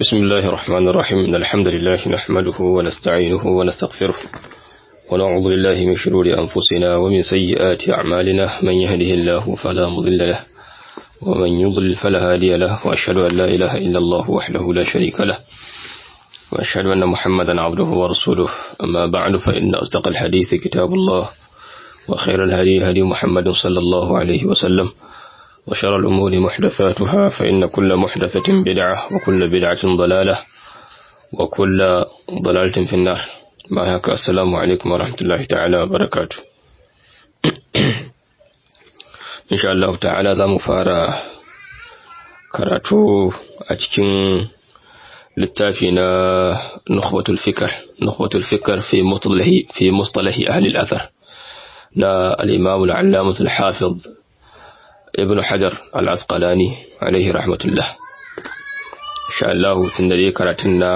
بسم الله الرحمن الرحيم إن الحمد لله نحمده ونستعينه ونستغفره ونعوذ بالله من شرور أنفسنا ومن سيئات أعمالنا من يهده الله فلا مضل له ومن يضلل فلا هادي له وأشهد أن لا إله إلا الله وحده لا شريك له وأشهد أن محمدا عبده ورسوله أما بعد فإن أصدق الحديث كتاب الله وخير الهدي هدي محمد صلى الله عليه وسلم وشر الأمور محدثاتها فإن كل محدثة بدعة وكل بدعة ضلالة وكل ضلالة في النار ما هكا السلام عليكم ورحمة الله تعالى وبركاته إن شاء الله تعالى ذا مفارا karatu a cikin littafi na nukhbatul fikr nukhbatul fikr fi mustalahi fi mustalahi ahli al-athar na al-imam al-allamah al-hafiz ibn hajar al-asqalani alaihi rahmatullah insha Allah tun da dai karatun na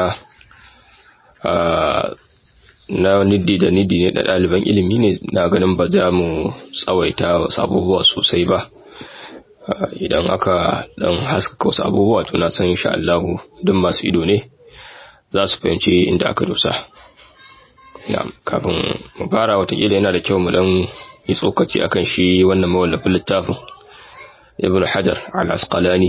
na niddi da niddi ne da ɗaliban ilimi ne na ganin ba za mu tsawaita wasu abubuwa sosai ba idan aka dan haskaka wasu abubuwa to na san insha Allah duk masu ido ne za su fahimci inda aka dosa na'am kafin mu fara watakila yana da kyau mu dan yi tsokaci akan shi wannan mawallafin littafin ibn hajar al-asqalani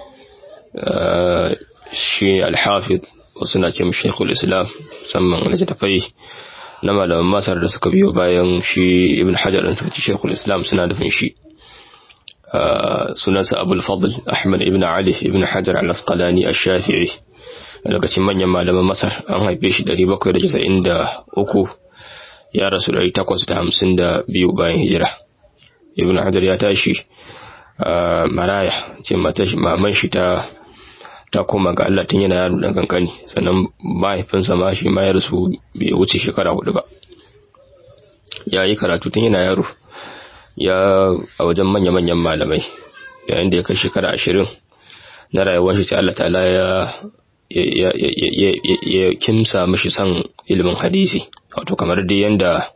shi al-hafiz wasu na ce mu shekul islam musamman littattafai na malaman masar da suka biyo bayan shi ibn hajar da suka ci shekul islam suna nufin shi sunansa abul fadl ahmad ibn ali ibn hajar al-asqalani al-shafi'i lokacin manyan malaman masar an haife shi 793 ya rasu 852 bayan hijira ibn hajar ya tashi maraya ce maman shi ta ta koma ga Allah tun yana yaro dan kankani sannan mahaifinsa ma shi ma ya rasu bai wuce shekara hudu ba ya yi karatu tun yana yaro ya a wajen manya-manyan malamai yayin da ya kai shekara ashirin na rayuwar shi sai Allah ta'ala ya ya kimsa mishi son ilimin hadisi wato kamar dai yanda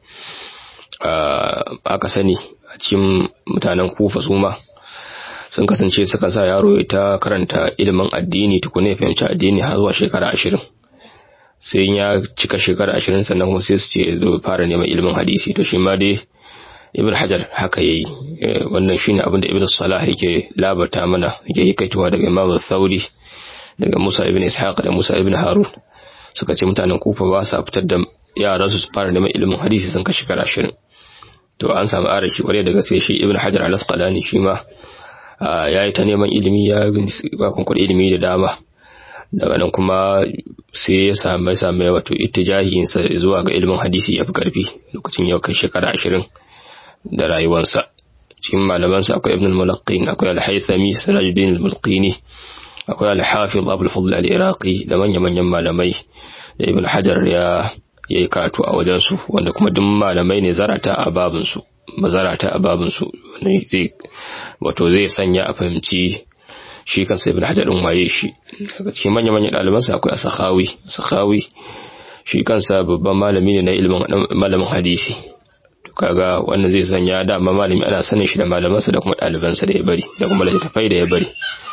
aka sani a cikin mutanen kufa su ma sun kasance sukan sa yaro ya ta karanta ilimin addini tukuna ya fahimci addini har zuwa shekara ashirin sai ya cika shekara ashirin sannan kuma sai su ce zo fara neman ilimin hadisi to shi ma dai ibn hajar haka yayi wannan shine abin da ibn salah yake labarta mana yake yi kaituwa daga imam thauri daga musa ibn ishaq da musa ibn harun suka ce mutanen kufa ba sa fitar da yaran su fara neman ilimin hadisi sun ka shekara ashirin to an samu arashi kwarai da gaske shi ibn hajar al-asqalani shi ma ya yi ta neman ilimi ya bakon ilimi da dama daga nan kuma sai ya same same wato ittijahinsa zuwa ga ilimin hadisi ya fi karfi lokacin yau kai shekara ashirin da rayuwarsa cikin malamansa akwai ibn al-mulaqqin akwai al-haythami sirajuddin al-mulqini akwai al-hafiz abul fadl al-iraqi da manya-manyan malamai da ibn hajar ya yi karatu a wajensu wanda kuma duk malamai ne zarata a babinsu mazarata a babinsu zai wato zai sanya a fahimci shi kansa ibn hajar din waye shi daga cikin manya manyan ɗalibansa akwai asakhawi asakhawi shi kansa babban malami ne na ilimin malamin hadisi to kaga wannan zai sanya dama malami ana sanin shi da malamansa da kuma ɗalibansa da ya bari da kuma littattafai da ya bari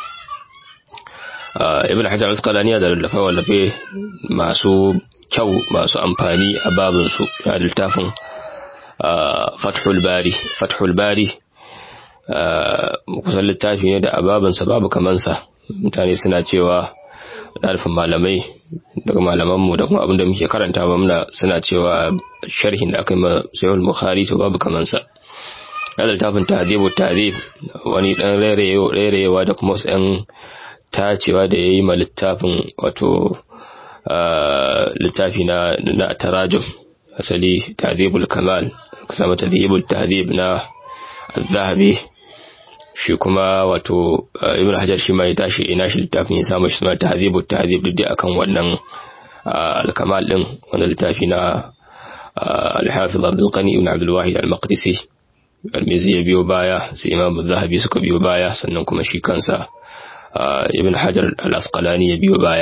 ibn hajar al-asqalani da littafai wallafe masu kyau masu amfani a babinsu ya littafin fathul bari fathul bari kusan littafi ne da ababansa babu kamansa mutane suna cewa ɗarfin malamai daga malamanmu da kuma abinda muke karanta ba muna suna cewa sharhin da aka yi ma sayul bukhari to babu kamansa na littafin tahzibu tahzib wani dan rairayewa da kuma wasu yan tacewa da ya yi ma littafin wato littafi na na tarajum asali tahzibul kamal kusa mata tahzibul tahzib na zahabi shi kuma wato ibn hajar shi ma ya tashi ina shi littafin ya samu shi suna tahzibu tahzib duk akan wannan al-kamal din wannan littafi na al-hafiz Abdul Qani ibn Abdul Wahid al-Maqdisi al-Mizi ya biyo baya sai Imam zahabi suka biyo baya sannan kuma shi kansa ibn hajar al-Asqalani ya biyo baya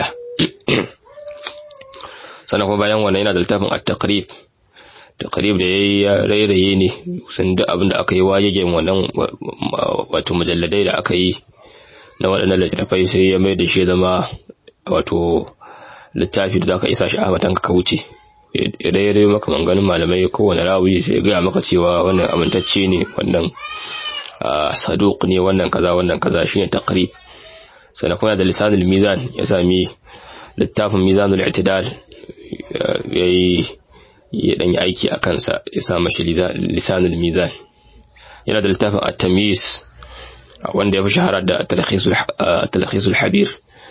sannan kuma bayan wannan yana da littafin at-taqrib taqrib da yayi ya rairaye ne sun duk abin da aka yi wajejen wannan wato mujalladai da aka yi na waɗannan littattafai sai ya mai da shi zama wato littafi da zaka isa shi a matanka ka wuce idan ya rayu maka manganin malamai kowane rawi sai ya gaya maka cewa wannan amintacce ne wannan saduq ne wannan kaza wannan kaza shine taqrib sannan kuma da lisanul mizan ya sami littafin mizanul i'tidal yayi ya dan yi aiki a kansa ya sa mashi lisanul mizan yana da littafin at-tamyiz wanda ya fi shahara da talakhisul habir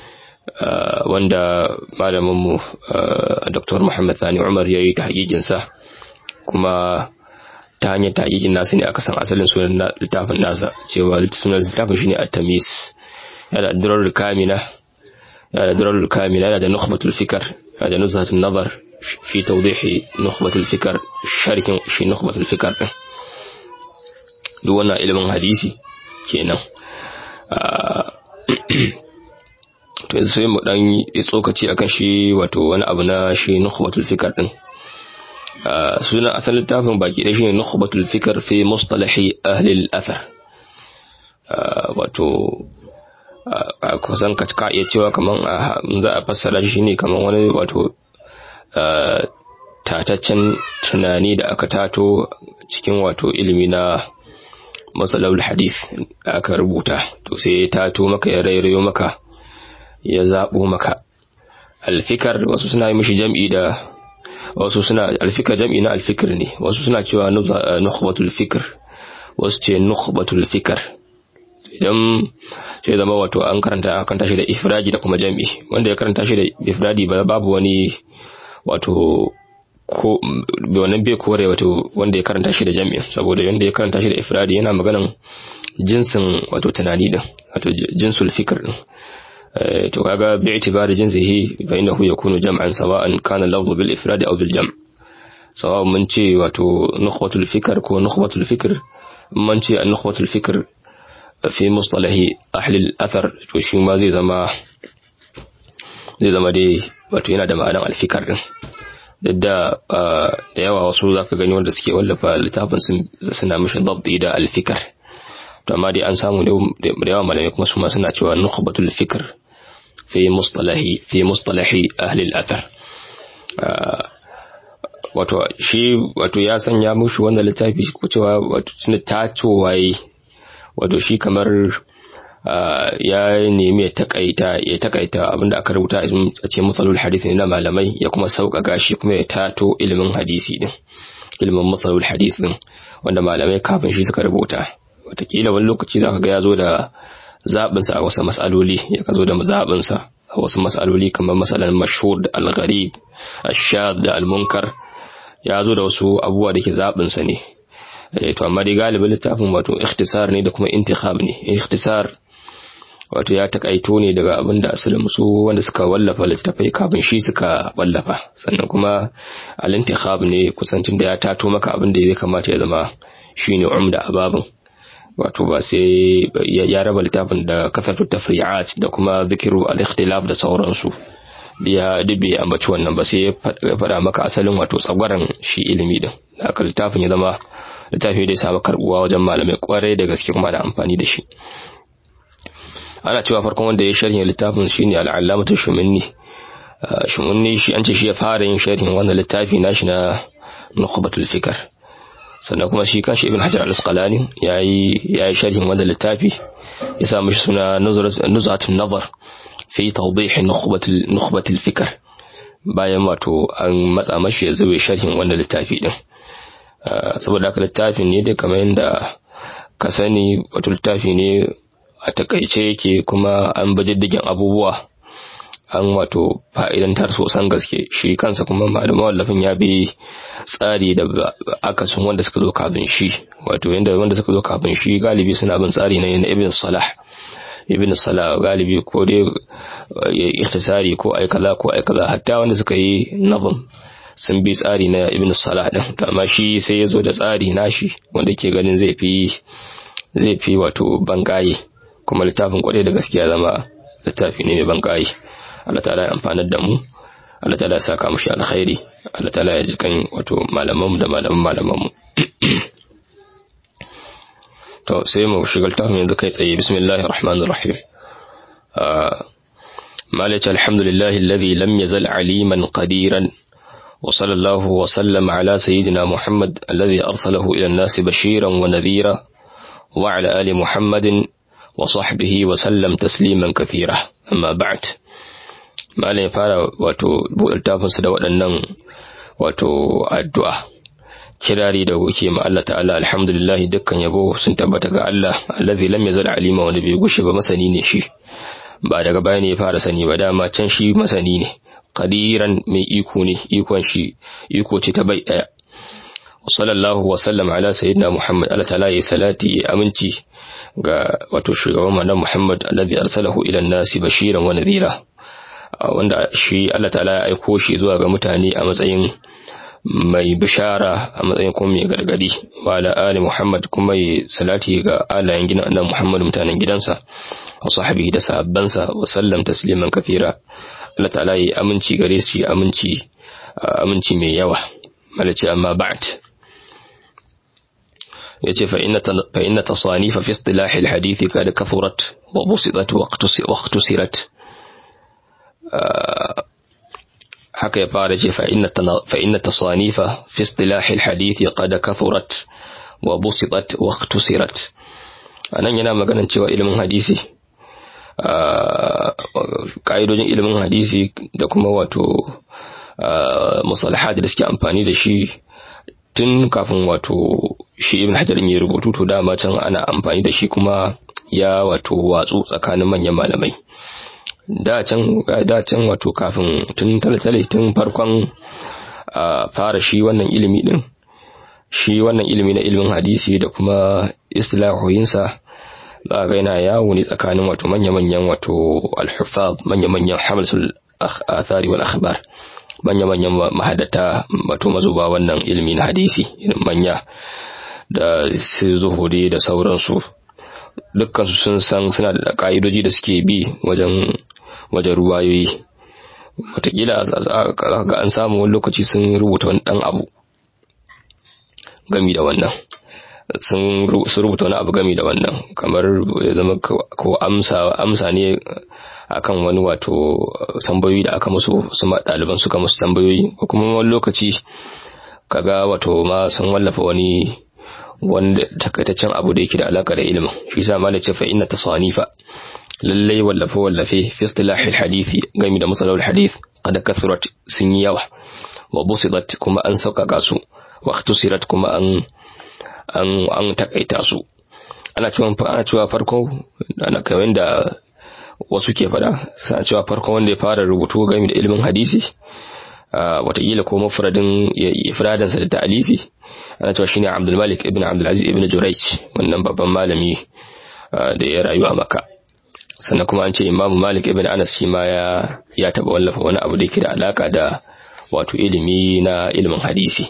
wanda malaminmu Dr. Muhammad Sani Umar ya yi ta sa kuma ta hanyar ta nasa ne aka san asalin sunan littafin nasa cewa sunan littafin shine at-tamis yana da durar kamina yana da durar kamina yana da nukhbatul fikr yana da nuzhatun nazar fi tawdih nukhbatul fikr sharhin shi nukhbatul fikr din duk wannan ilimin hadisi kenan to yanzu sai mu dan yi tsokaci akan shi wato wani abu na shi nukhbatul fikr din sunan asalin littafin baki da shine nukhbatul fikr fi mustalahi ahli al-athar wato kusan ka ka iya cewa kaman za a fassara shi ne kaman wani wato tataccen tunani da aka tato cikin wato ilimi na matsalawul hadith da aka rubuta to sai ya tato maka ya rairayo maka ya zaɓo maka alfikar wasu suna yi mishi jam'i da wasu suna alfikar jam'i na alfikir ne wasu suna cewa nukhbatul fikr wasu ce nukhbatul fikr idan sai zama wato an karanta an karanta shi da ifradi da kuma jam'i wanda ya karanta shi da ifradi babu wani wato ko wannan bai kore wato wanda ya karanta shi da jami'in saboda wanda ya karanta shi da ifradi yana maganan jinsin wato tunani din wato jinsul fikr din to kaga bi itibari jinsihi fa innahu yakunu jam'an sawa'an kana lafzu bil ifradi aw bil jam' sawa mun ce wato nukhwatul fikr ko nukhwatul fikr mun ce an nukhwatul fikr fi mustalahi ahli al athar to shi ma zai zama zai zama dai wato yana da ma'anar alfikar din duk da da yawa wasu zaka gani wanda suke wallafa littafin sun suna mishi dabbi da alfikar to amma dai an samu da yawa malamai kuma su ma suna cewa nukhbatul fikr fi mustalahi fi mustalahi ahli al-athar wato shi wato ya sanya mushi wannan littafi ko cewa wato tunda ta waye wato shi kamar ya nemi ya takaita ya takaita abinda aka rubuta a ce matsalul hadisi na malamai ya kuma sauƙaƙa shi kuma ya tato ilimin hadisi din ilimin matsalul hadisi din wanda malamai kafin shi suka rubuta watakila wani lokaci za ka ga ya zo da zaɓinsa a wasu mas'aloli ya ka zo da zaɓinsa a wasu mas'aloli kamar masalan mashhur da al-gharib ash-shad da al-munkar ya zo da wasu abubuwa da ke zaɓinsa ne to amma dai galibin littafin wato ikhtisar ne da kuma intikhab ne ikhtisar wato ya takaito ne daga abin da asalin su wanda suka wallafa littafai kafin shi suka wallafa sannan kuma al-intikhab ne kusancin da ya tato maka abin da ya kamata ya zama shine umda ababin wato ba sai ya raba littafin da kasatu tafri'at da kuma zikiru al-ikhtilaf da sauransu biya dubbe ambaci wannan ba sai ya faɗa maka asalin wato tsagwaran shi ilimi din haka littafin ya zama littafi da ya samu karbuwa wajen malamai kwarai da gaske kuma da amfani da shi ana cewa farkon wanda ya sharhin littafin shine al-allamatu shuminni shuminni shi an ce shi ya fara yin sharhin wannan littafi nashi na nukhbatul fikr sannan kuma shi kanshi ibn hajar al-asqalani yayi yayi sharhin wannan littafi ya sa mishi suna nuzatun nazar fi tawdih nukhbatul nukhbatul fikr bayan wato an matsa mashi ya zube sharhin wannan littafi din saboda haka littafin ne da kamar yadda ka sani wato littafi ne a takaice yake kuma an bajiddigin abubuwa an wato fa'idantar sosan gaske shi kansa kuma malamin wallafin ya bi tsari da akasin wanda suka zo kafin shi wato yadda wanda suka zo kafin shi galibi suna bin tsari na ibn salah ibn salah galibi ko dai ya ikhtisari ko ai kaza ko ai kaza hatta wanda suka yi nazam sun bi tsari na ibn salah din amma shi sai ya zo da tsari nashi wanda ke ganin zai fi zai fi wato bangaye kuma littafin kwarai da gaskiya zama littafi ne mai bangaye Allah ta'ala ya amfanar da mu Allah ta'ala ya saka mu shi alkhairi Allah ta'ala ya jikan wato malaman mu da malaman malaman mu to sai mu shiga littafin yanzu kai tsaye bismillahir rahmanir rahim مالك الحمد لله الذي لم يزل عليما قديرا وصلى الله وسلم على سيدنا محمد الذي أرسله إلى الناس بشيرا ونذيرا وعلى آل محمد وصحبه وسلم تسليما كثيرا أما بعد ما ya fara wato littafinsu da waɗannan wato addu'a kirari da wuke ma Allah ta'ala alhamdulillah dukkan yabo sun tabbata ga Allah allazi lam yazal alima wanda bai gushe ba masani ne shi ba daga baya ne ya fara sani ba dama can shi masani ne qadiran mai iko ne ikon shi iko ce ta bai daya sallallahu wa sallam ala sayyidina muhammad Allah ta'ala ya salati ya aminci ga wato shugaban manzon muhammad alladhi arsalahu ila nasi bashiran wa nadhira wanda shi Allah ta'ala ya aiko shi zuwa ga mutane a matsayin mai bishara a matsayin kuma mai gargadi wa ala ali muhammad kuma ya salati ga alayen gidan annabi muhammad mutanen gidansa wa sahbihi da sahabbansa wa sallam tasliman kathira Allah ta'ala ya aminci gare shi aminci aminci mai yawa malaci amma ba'd yace fa inna fa inna tasanifa fi istilah alhadith kad kathurat wa busitat wa iqtusirat haka ya fara ce fa inna tasanifa fi istilah alhadith qad kathurat wa busitat wa iqtusirat anan yana maganan cewa ilimin hadisi ka'idojin ilimin hadisi da kuma wato musalahat da suke amfani da shi tun kafin wato shi ibn hajar ya rubutu to dama can ana amfani da shi kuma ya wato watsu tsakanin manyan malamai da can da can wato kafin tun talatale tun farkon fara shi wannan ilimi din shi wannan ilimi na ilimin hadisi da kuma islahoyinsa za ga yana yawo ne tsakanin wato manya-manyan wato al-hufaz manya-manyan hamsul athari wal akhbar manya-manyan mahadata wato mazuba wannan ilimi na hadisi irin manya da su zuhuri da sauransu dukkan sun san suna da ka'idoji da suke bi wajen wajen ruwayoyi watakila ga an samu wani lokaci sun rubuta wani dan abu gami da wannan sun rubuta wani abu gami da wannan kamar ya zama ko amsa amsa ne akan wani wato tambayoyi da aka musu su ɗaliban suka musu tambayoyi ko kuma wani lokaci kaga wato ma sun wallafa wani wanda takaitaccen abu da yake da alaka da ilimin shi yasa malai ce fa inna tasanifa lallai wallafe wallafe fi istilahil hadisi gami da matsalar hadith qad kathurat sun yi yawa wa busidat kuma an sauƙaƙa su wa ikhtusirat kuma an an an takaita su ana cewa ana cewa farko ana kamar da wasu ke fada suna cewa farkon wanda ya fara rubutu game da ilimin hadisi watakila ko mafradin ifradansa da ta'alifi ana cewa shine Abdul Malik ibn Abdul Aziz ibn Jurayj wannan babban malami da ya rayu a Makka sannan kuma an ce Imam Malik ibn Anas shi ma ya ya taba wallafa wani abu da yake da alaka da wato ilimi na ilimin hadisi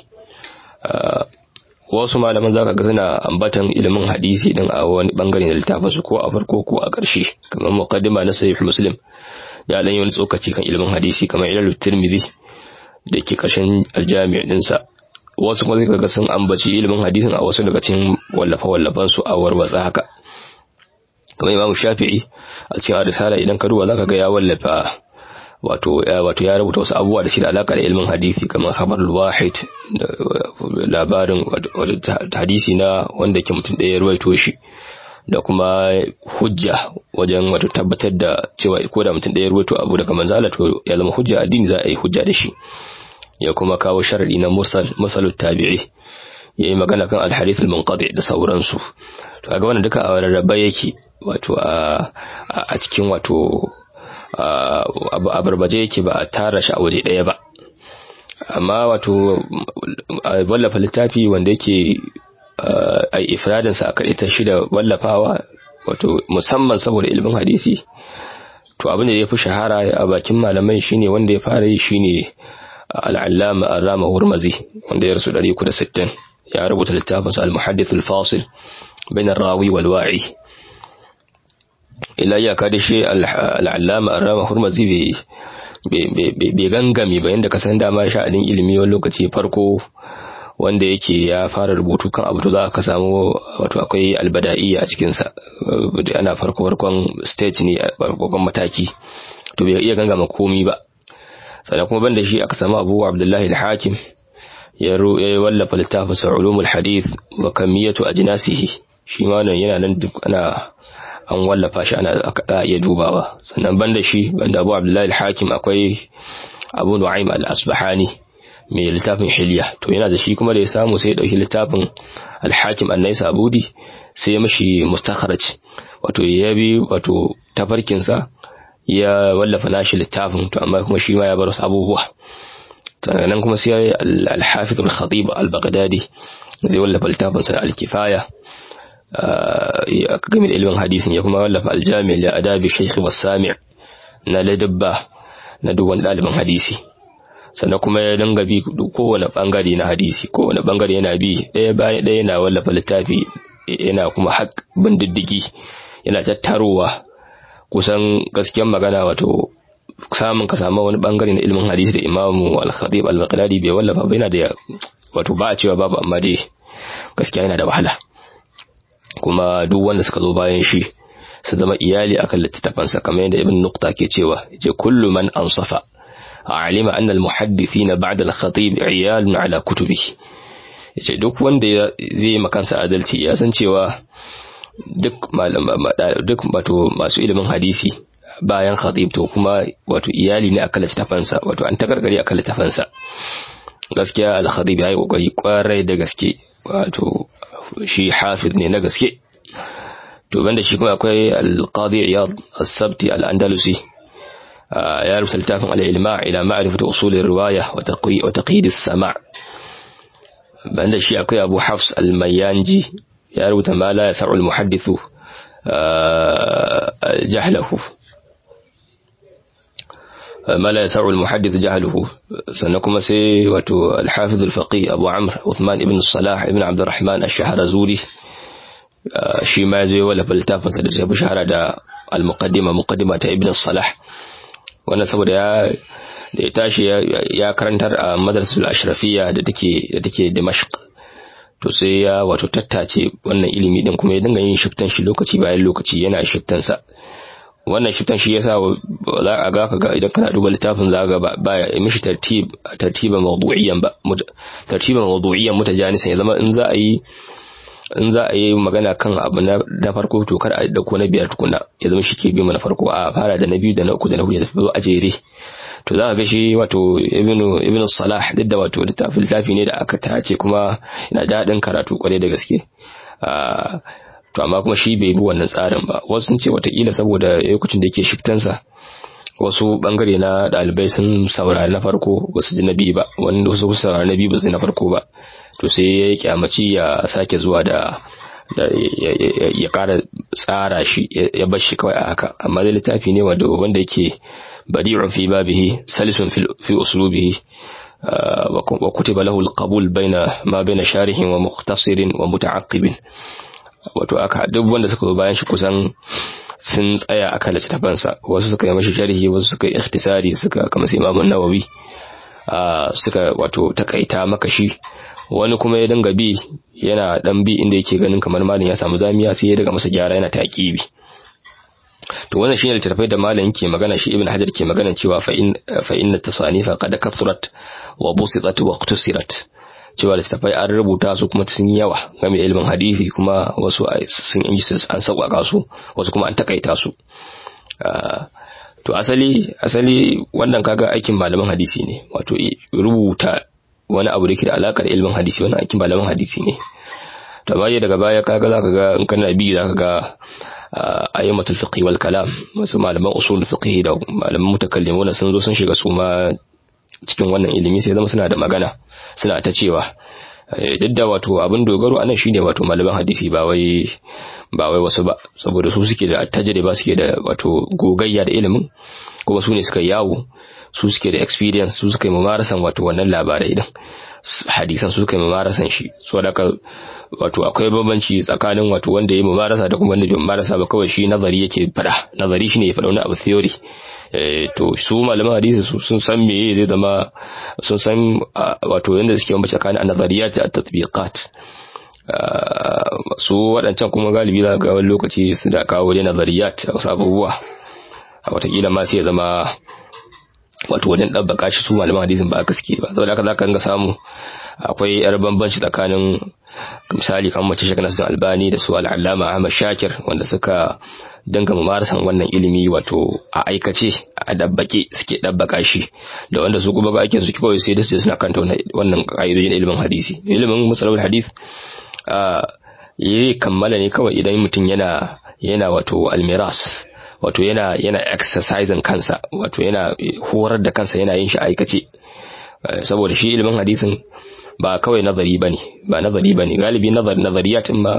wasu malaman zaka ga suna ambatan ilimin hadisi din a wani bangare na littafin su ko a farko ko a ƙarshe kamar muqaddima na sahih muslim ya dan yi wani tsokaci kan ilimin hadisi kamar ilal tirmidhi da ke ƙarshen aljami' din sa wasu kuma zai ga sun ambaci ilimin hadisin a wasu daga cikin wallafa wallafan su a warwatsa haka kamar imam shafi'i a cikin risala idan ka duba zaka ga ya wallafa wato wato ya rubuta wasu abubuwa da shi da alaka da ilmin hadisi kamar khabarul wahid labarin hadisi na wanda ke mutum ɗaya ya ruwaito shi da kuma hujja wajen wato tabbatar da cewa ko da mutum ɗaya ya ruwaito abu daga manzo Allah to ya zama hujja addini za a yi hujja da shi ya kuma kawo sharadi na mursal masalut tabi'i yayi magana kan al-hadith al-munqati da sauransu to kaga wannan duka a rarraba yake wato a cikin wato a barbaje yake ba a tara shi a waje ɗaya ba amma wato wallafa littafi wanda yake a ifradinsa a kaɗaita shi da wallafawa wato musamman saboda ilimin hadisi to abin da ya fi shahara a bakin malamai shine wanda ya fara yi shine al'allama arama hurmazi wanda ya rasu 360 ya rubuta littafinsa al-muhaddith al-fasil bain ar-rawi wal wa'i illa ya kada shi al'allama arama hurmazi bai gangami ba yadda ka san dama sha'anin ilimi wani lokaci farko wanda yake ya fara rubutu kan abu to za ka samu wato akwai albada'iyya a cikinsa ana farko farkon stage ne farkon mataki to bai iya gangama komi ba sannan kuma banda shi aka samu Abu Abdullahi al-Hakim ya wallafa littafin sa ulumul hadith wa kamiyatu ajnasihi shi ma nan yana nan duk ana an wallafa shi ana aka iya dubawa sannan banda shi banda Abu Abdullahi al-Hakim akwai Abu Nu'aym al-Asbahani mai littafin Hilya to yana da shi kuma da ya samu sai ya dauki littafin al-Hakim an-Naisaburi sai ya mishi mustakhraj wato ya bi wato tafarkin sa ya wallafa nashi littafin to amma kuma shi ma ya bar wasu abubuwa nan kuma sai al-Hafiz al-Khatib al-Baghdadi zai wallafa littafin sa al-Kifaya a game da ilimin hadisin ya kuma wallafa aljami da adabi shaikh wasami na ladabba na duk wani ɗaliban hadisi sannan kuma ya dinga bi kowane bangare na hadisi kowane bangare yana bi ɗaya bayan ɗaya yana wallafa littafi yana kuma haƙ bin diddigi yana tattarowa kusan gaskiyar magana wato samun ka samu wani bangare na ilimin hadisi da imamu al-khatib al-baghdadi bai wallafa ba yana da wato ba a cewa babu amma dai gaskiya yana da wahala kuma duk wanda suka zo bayan shi su zama iyali akan littattafansa kamar yadda ibn nukta ke cewa yace kullu man ansafa alima anna al muhaddithina ba'da al khatib iyalun ala kutubi yace duk wanda zai yi makansa adalci ya san cewa duk malama duk wato masu ilimin hadisi bayan khatib to kuma wato iyali ne akan littattafansa wato an takarkare akan littattafansa gaskiya al khatib yayi kokari kwarai da gaske wato shi hafiz ne na gaske to banda shi kuma akwai al-qadi iyad as-sabti al-andalusi ya rubuta littafin al-ilma ila ma'rifati usul ar-riwaya wa taqwi wa taqyid as-sama' banda shi akwai abu hafs al-mayanji ya rubuta ma la yas'u al-muhaddithu jahlahu ما لا يسع المحدث جهله سنكم سي وتو الحافظ الفقيه أبو عمرو عثمان بن الصلاح ابن عبد الرحمن الشهرزوري shi ma zai wallafa littafinsa da shafi shahara da al-muqaddima muqaddima ta ibn salah wannan saboda ya da ya tashi ya karantar a madrasatul ashrafiyya da take da take dimashq to sai ya wato tattace wannan ilimi din kuma ya dinga yin shiftan shi lokaci bayan lokaci yana shiftan sa wannan shiftan shi yasa za a ga ka ga idan kana duba littafin za ga ba ya mishi tartib tartiban mawdu'iyyan ba tartiban mawdu'iyyan mutajanisan ya zama in za a yi in za a yi magana kan abu na farko to kar a dauko na biyar tukuna ya zama shi ke bi na farko a fara da na biyu da na uku da na hudu ya tafi a jere to za ka ga shi wato ibnu ibnu salah duk da wato littafi littafi ne da aka tace kuma yana daɗin karatu kwarai da gaske to amma kuma shi bai bi wannan tsarin ba wasu sun ce watakila saboda lokacin da yake shiftansa wasu bangare na ɗalibai sun saurari na farko wasu ji na biyu ba wani wasu saurari na biyu ba su ji na farko ba to sai ya kyamaci ya sake zuwa da ya kara tsara shi ya bar shi kawai a haka amma da littafi ne wanda wanda yake badi'un fi babihi salisun fi uslubihi wa kutiba lahu al-qabul baina ma baina sharihin wa mukhtasirin wa muta'aqqibin wato aka duk wanda suka zo bayan shi kusan sun tsaya akan littafansa wasu suka yi mashi sharhi wasu suka yi ikhtisari suka kama sai Imam Nawawi suka wato takaita maka shi wani kuma ya dinga bi yana dan bi inda yake ganin kamar malin ya samu zamiya sai ya daga masa gyara yana taqibi to wannan shine littafai da malam yake magana shi ibn hajar ke magana cewa fa in fa inna tasanifa qad kathurat wa busitat wa iqtasirat cewa littafai an rubuta su kuma sun yawa game ilimin hadisi kuma wasu sun yi an sauƙaƙa su wasu kuma an takaita su to asali asali wannan kaga aikin malaman hadisi ne wato rubuta wani abu da ke da alakar ilimin hadisi wannan aikin malaman hadisi ne to amma daga baya kaga zaka ga in kana bi zaka ga ayyamatul fiqh wal kalam wasu malaman usul fiqh da malaman mutakallimuna sun zo sun shiga su ma cikin wannan ilimi sai zama suna da magana suna ta cewa duk da wato abin dogaro anan shine wato malaman hadisi ba wai ba wai wasu ba saboda su suke da tajriba suke da wato gogayya da ilimin kuma su ne suka yawo su suke da experience su suka yi mamarasan wato wannan labarai din hadisan su suka yi mamarasan shi so da wato akwai bambanci tsakanin wato wanda ya yi mamarasa da kuma wanda bai mamarasa ba kawai shi nazari yake fada nazari shine ya fada wani abu theory to su malaman hadisi su sun san me zai zama sun san wato yanda suke bambanci tsakanin nazariyat da tatbiqat su waɗancan kuma galibi za ga wani lokaci su da kawo da nazariyat wasu abubuwa watakila ma sai ya zama wato wajen ɗabbaka shi su malaman hadisin ba gaske ba saboda haka zaka ga samu akwai yar bambanci tsakanin misali kamar mace shekara nasu albani da su al'allama ahmad shakir wanda suka dinga mumarasan wannan ilimi wato a aikace a dabbake suke dabbaka shi da wanda su kuma ba aikin su kawai sai da su suna kanta wannan ka'idojin ilimin hadisi ilimin musalul hadith yi kammala ne kawai idan mutum yana yana wato almiras wato yana yana exercising kansa wato yana horar da kansa yana yin shi aikace saboda shi ilimin hadisin ba kawai nazari bane ba nazari bane galibi nazar nazariyatin ma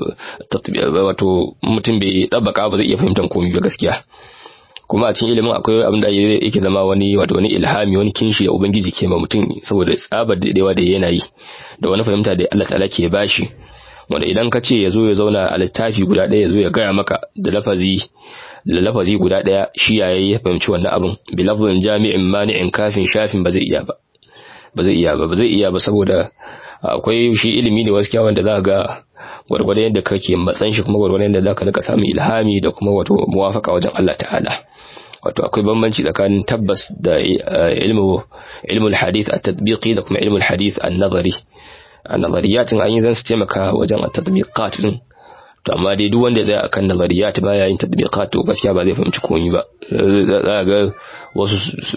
wato mutum bai dabbaka ba zai iya fahimtar komai ba gaskiya kuma a cikin ilimin akwai abin da yake zama wani wato wani ilhami wani kinshi da ubangiji ke ma mutum saboda tsabar daɗewa da yana yi da wani fahimta da Allah ta'ala ke bashi wanda idan ka ce ya zo ya zauna a littafi guda ɗaya ya zo ya gaya maka da lafazi da lafazi guda ɗaya shi yayi ya fahimci wannan abin bi lafzin jami'in mani'in kafin shafin ba zai iya ba ba zai iya ba ba zai iya ba saboda akwai shi ilimi ne wasu wanda za ga gwargwadon yadda kake matsan shi kuma gwargwadon yadda za ka rika samun ilhami da kuma wato muwafaka wajen Allah ta'ala wato akwai bambanci tsakanin tabbas da ilmu ilmul hadith at-tatbiqi da kuma ilmul hadith an-nazari an-nazariyatin an yi zan su taimaka wajen at-tatbiqat din to amma dai duk wanda zai akan nazariyat baya yin tatbiqat to gaskiya ba zai fahimci komai ba za ga wasu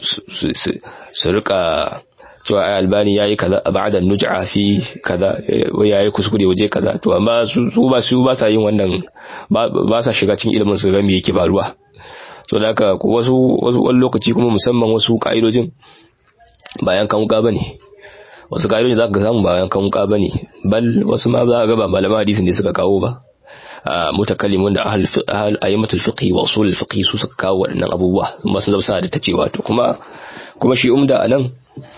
su rika cewa ai albani yayi kaza ba'da nuj'a fi kaza yayi kuskure waje kaza to amma su ba su ba sa yin wannan ba sa shiga cikin ilimin su ga me yake faruwa so da haka wasu wasu wani lokaci kuma musamman wasu ka'idojin bayan kan wuka bane wasu ka'idojin zaka samu bayan kan wuka bane bal wasu ma za ka ga ba malaman hadisin ne suka kawo ba mutakallimun da ahal ayyamatul fiqh wa usul fiqh su suka kawo waɗannan abubuwa kuma sun zama da tace wato kuma kuma shi umda anan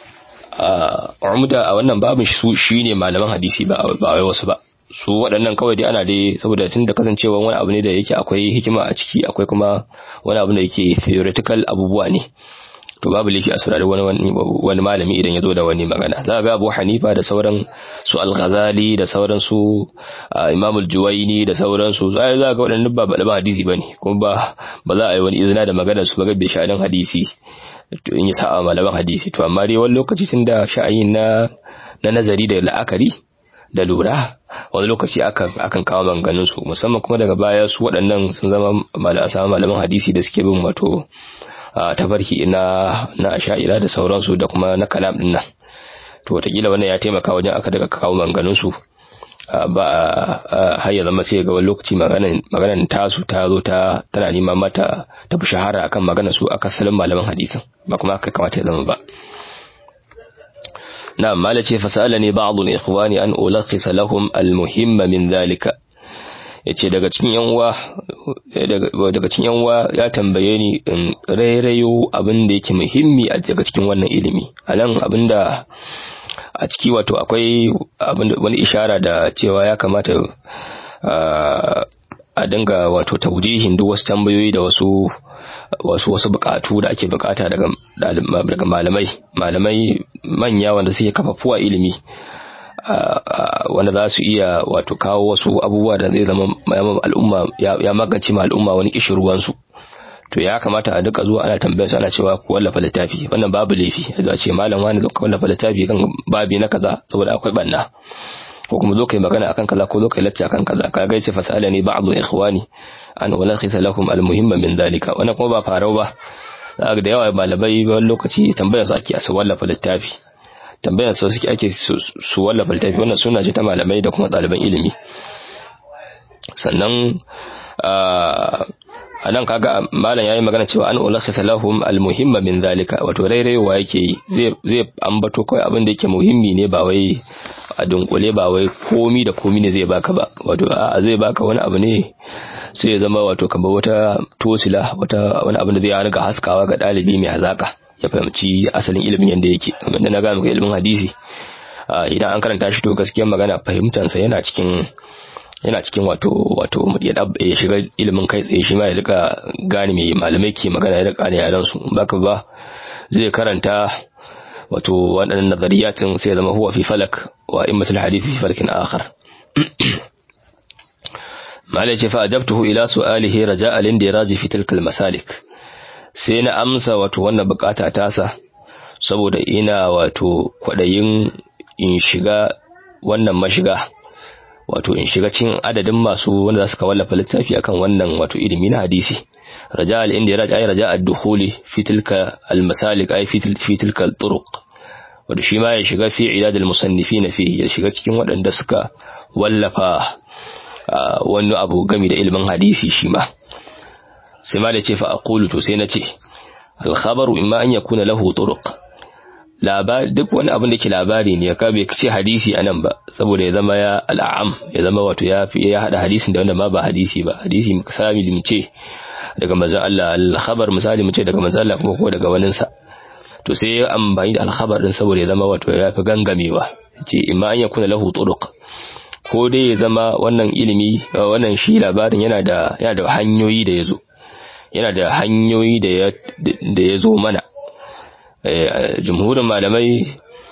umda a wannan babin su shine malaman hadisi ba ba wai wasu ba su waɗannan kawai dai ana dai saboda tun da kasancewa wani abu ne da yake akwai hikima a ciki akwai kuma wani abu da yake theoretical abubuwa ne to babu laifi a saurari wani wani malami idan ya zo da wani magana za ga Abu Hanifa da sauran su Al-Ghazali da sauran su Imam Al-Juwayni da sauran su za ga waɗannan ba ba hadisi bane kuma ba ba za a yi wani izina da magana su ba ga bai sha'anin hadisi to in yi sa'a malaman hadisi to amma dai wani lokaci tun da sha'ayin na na nazari da la'akari da lura wani lokaci akan kawo maganganun su musamman kuma daga baya su waɗannan sun zama malaman hadisi da suke bin wato tafarki na na asha'ira da sauransu da kuma na kalam din nan to wataƙila wannan ya taimaka wajen aka daga kawo maganganun su ba har ya zama sai ga wani lokaci maganan tasu ta zo ta tana neman mata ta fi shahara akan maganar su aka salin malaman hadisin ba kuma aka kamata ya zama ba نعم ما لتي فسألني بعض الإخوان أن ألخص لهم المهم من ذلك yace daga cikin yanwa daga cikin yanwa ya tambaye ni in rairayo abin da yake muhimmi a daga cikin wannan ilimi anan abinda a ciki wato akwai wani ishara da cewa ya kamata a dinga wato taujihin duk wasu tambayoyi da wasu wasu wasu bukatu da ake bukata daga daga malamai malamai manya wanda suke kafafuwa ilimi wanda za su iya wato kawo wasu abubuwa da zai zama al'umma ya magance ma al'umma wani kishirwan su to ya kamata a duka zuwa ana tambayar su ana cewa ku wallafa littafi wannan babu laifi a ce malam wani zo ka wallafa littafi kan babi na kaza saboda akwai banna ko kuma zo kai magana akan kaza ko zo kai lacce akan kaza ka ga ce fasala ne ba'd ikhwani an ulakhisa lakum almuhimma min dalika wannan kuma ba farau ba zaka da yawa malamai wani lokaci tambayar su ake su wallafa littafi tambayar su suke ake su wallafa littafi wannan suna ce ta malamai da kuma ɗaliban ilimi sannan a nan kaga malam yayi magana cewa an ulakhisa lahum almuhimma min dalika wato rairayewa yake yi zai zai ambato kai abin da yake muhimmi ne ba wai a dunkule ba wai komi da komi ne zai baka ba wato a zai baka wani abu ne sai ya zama wato kamar wata tosila wata wani abu da zai riga haskawa ga dalibi mai hazaka ya fahimci asalin ilimin yanda yake kamar da na ga maka ilimin hadisi idan an karanta shi to gaskiyar magana fahimtansa yana cikin yana cikin wato wato ya shiga ilimin kai tsaye shi ma ya rika gane mai malamai ke magana ya rika ne yaran su baka ba zai karanta wato waɗannan nazariyatin sai zama huwa fi falak wa immatul hadith fi falakin akhar mala ce fa ajabtuhu ila su'alihi raja'a lindiraji fi tilka masalik sai na amsa wato wannan bukata tasa saboda ina wato kwadayin in shiga wannan mashiga wato in shiga cikin adadin masu wanda za su wallafa littafi akan wannan wato ilimi na hadisi raja al-inda ya raja raja ad-dukhuli fi tilka al-masalik ay fi tilka al-turuq wato shi ma ya shiga fi idad al-musannifin fi ya shiga cikin waɗanda suka wallafa wani abu game da ilimin hadisi shi ma sai ma da ce fa aqulu to sai na ce al-khabaru imma an yakuna lahu turuq labari duk wani abin da ke labari ne ka bai ce hadisi anan ba saboda ya zama ya al'am ya zama wato ya fi ya hada hadisin da wanda ma ba hadisi ba hadisi misali mu ce daga manzon Allah al-khabar misali mu ce daga manzon Allah kuma ko daga wanin sa to sai ya amfani da al-khabar din saboda ya zama wato ya fi gangamewa ce imma an yakuna lahu turuq ko dai ya zama wannan ilimi wannan shi labarin yana da yana da hanyoyi da yazo yana da hanyoyi da ya da yazo mana jumhurin malamai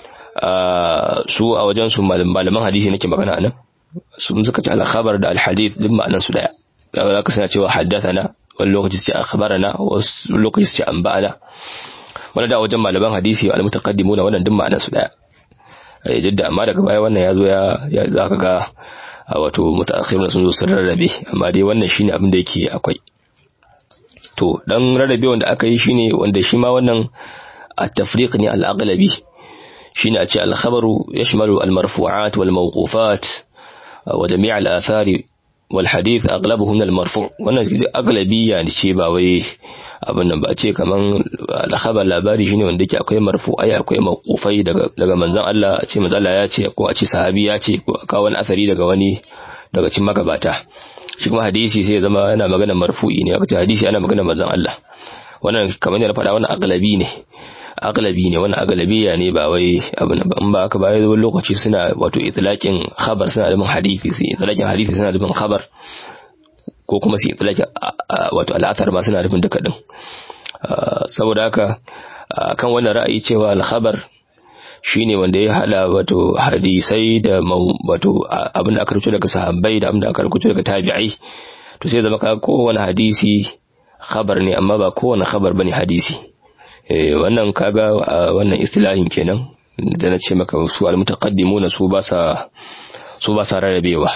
su a wajen su malaman hadisi nake magana anan sun suka ce al-khabar da al-hadith duk ma'anan su daya za ka sana cewa haddathana wani lokaci sai akhbarana wasu lokaci sai anba'ana wani da wajen malaman hadisi al-mutaqaddimuna wannan duk ma'anan su daya duk da amma daga baya wannan ya zo ya za ka ga wato mutaakhirun sun zo sun rarrabe amma dai wannan shine abin da yake akwai to dan rarrabe wanda aka yi shine wanda shi ma wannan التفريق ني الأغلبي شين أتي الخبر يشمل المرفوعات والموقوفات وجميع الآثار والحديث أغلبه من المرفوع وانا أغلبي يعني شيء باوي abin nan ba ce kaman alkhabar labari shine wanda yake akwai marfu'ai akwai mawqufai daga daga manzon Allah a ce manzon Allah ya ce ko a ce sahabi ya ce ko aka wani asari daga wani daga cikin magabata shi kuma hadisi sai ya zama yana magana marfu'i ne aka ce hadisi ana magana manzon Allah wannan kamar yadda na faɗa wannan aglabi ne aglabi ne wannan aglabiya ne ba wai abin ba in ba aka bayar wani lokaci suna wato itlaqin khabar suna da hadisi sai itlaqin hadisi suna da khabar ko kuma su itlaqin wato al'athar ma suna da duka din saboda haka kan wannan ra'ayi cewa al-khabar shine wanda ya hada wato hadisai da wato abin da aka rubuta daga sahabbai da abin da aka rubuta daga tabi'ai to sai zama ka kowane hadisi khabar ne amma ba kowane khabar bane hadisi wannan kaga wannan istilahin kenan da na ce maka su almutaqaddimuna su ba sa su ba sa rarrabewa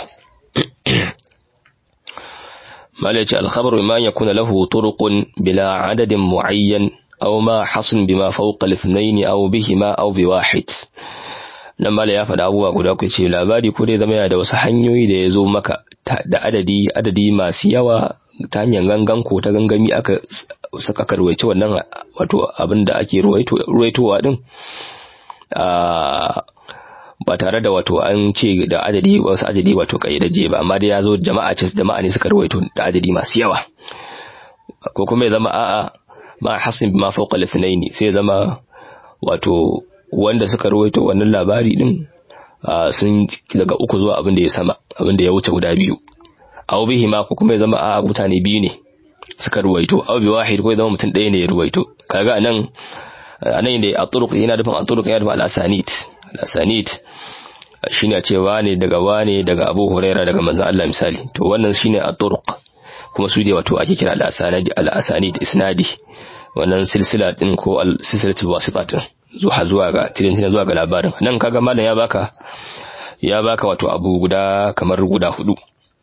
malai ce alkhabaru ma yakuna lahu turuqun bila adadin muayyan aw ma hasan bima fawqa al-ithnayn aw bihima aw biwahid nan malai ya faɗa abubuwa guda ku ce labari ko dai zama yana da wasu hanyoyi da ya zo maka da adadi adadi masu yawa ta hanyar gangan ko ta gangami aka suka karwace wannan wato abin da ake ruwaitowa din ba tare da wato an ce da adadi wasu adadi wato kaidaje ba amma dai ya zo jama'a ce jama'a ne suka ruwaito da adadi masu yawa ko kuma ya zama a'a ma hasin ma fawqa al-ithnaini sai ya zama wato wanda suka ruwaito wannan labari din sun daga uku zuwa abin da ya sama abin da ya wuce guda biyu aw bihi ma ko kuma ya zama a mutane biyu ne suka ruwaito aw bi wahid ko ya zama mutum ɗaya ne ya ruwaito kaga anan anan ne a turuq yana nufin a turuq yana nufin al-asanid al-asanid shine a ce wane daga wane daga Abu Huraira daga manzon Allah misali to wannan shine a turuq kuma su ne wato ake kira al-asanid al-asanid isnadi wannan silsila din ko al-silsilatul wasita din zuwa zuwa ga tirin zuwa ga labarin nan kaga malam ya baka ya baka wato abu guda kamar guda hudu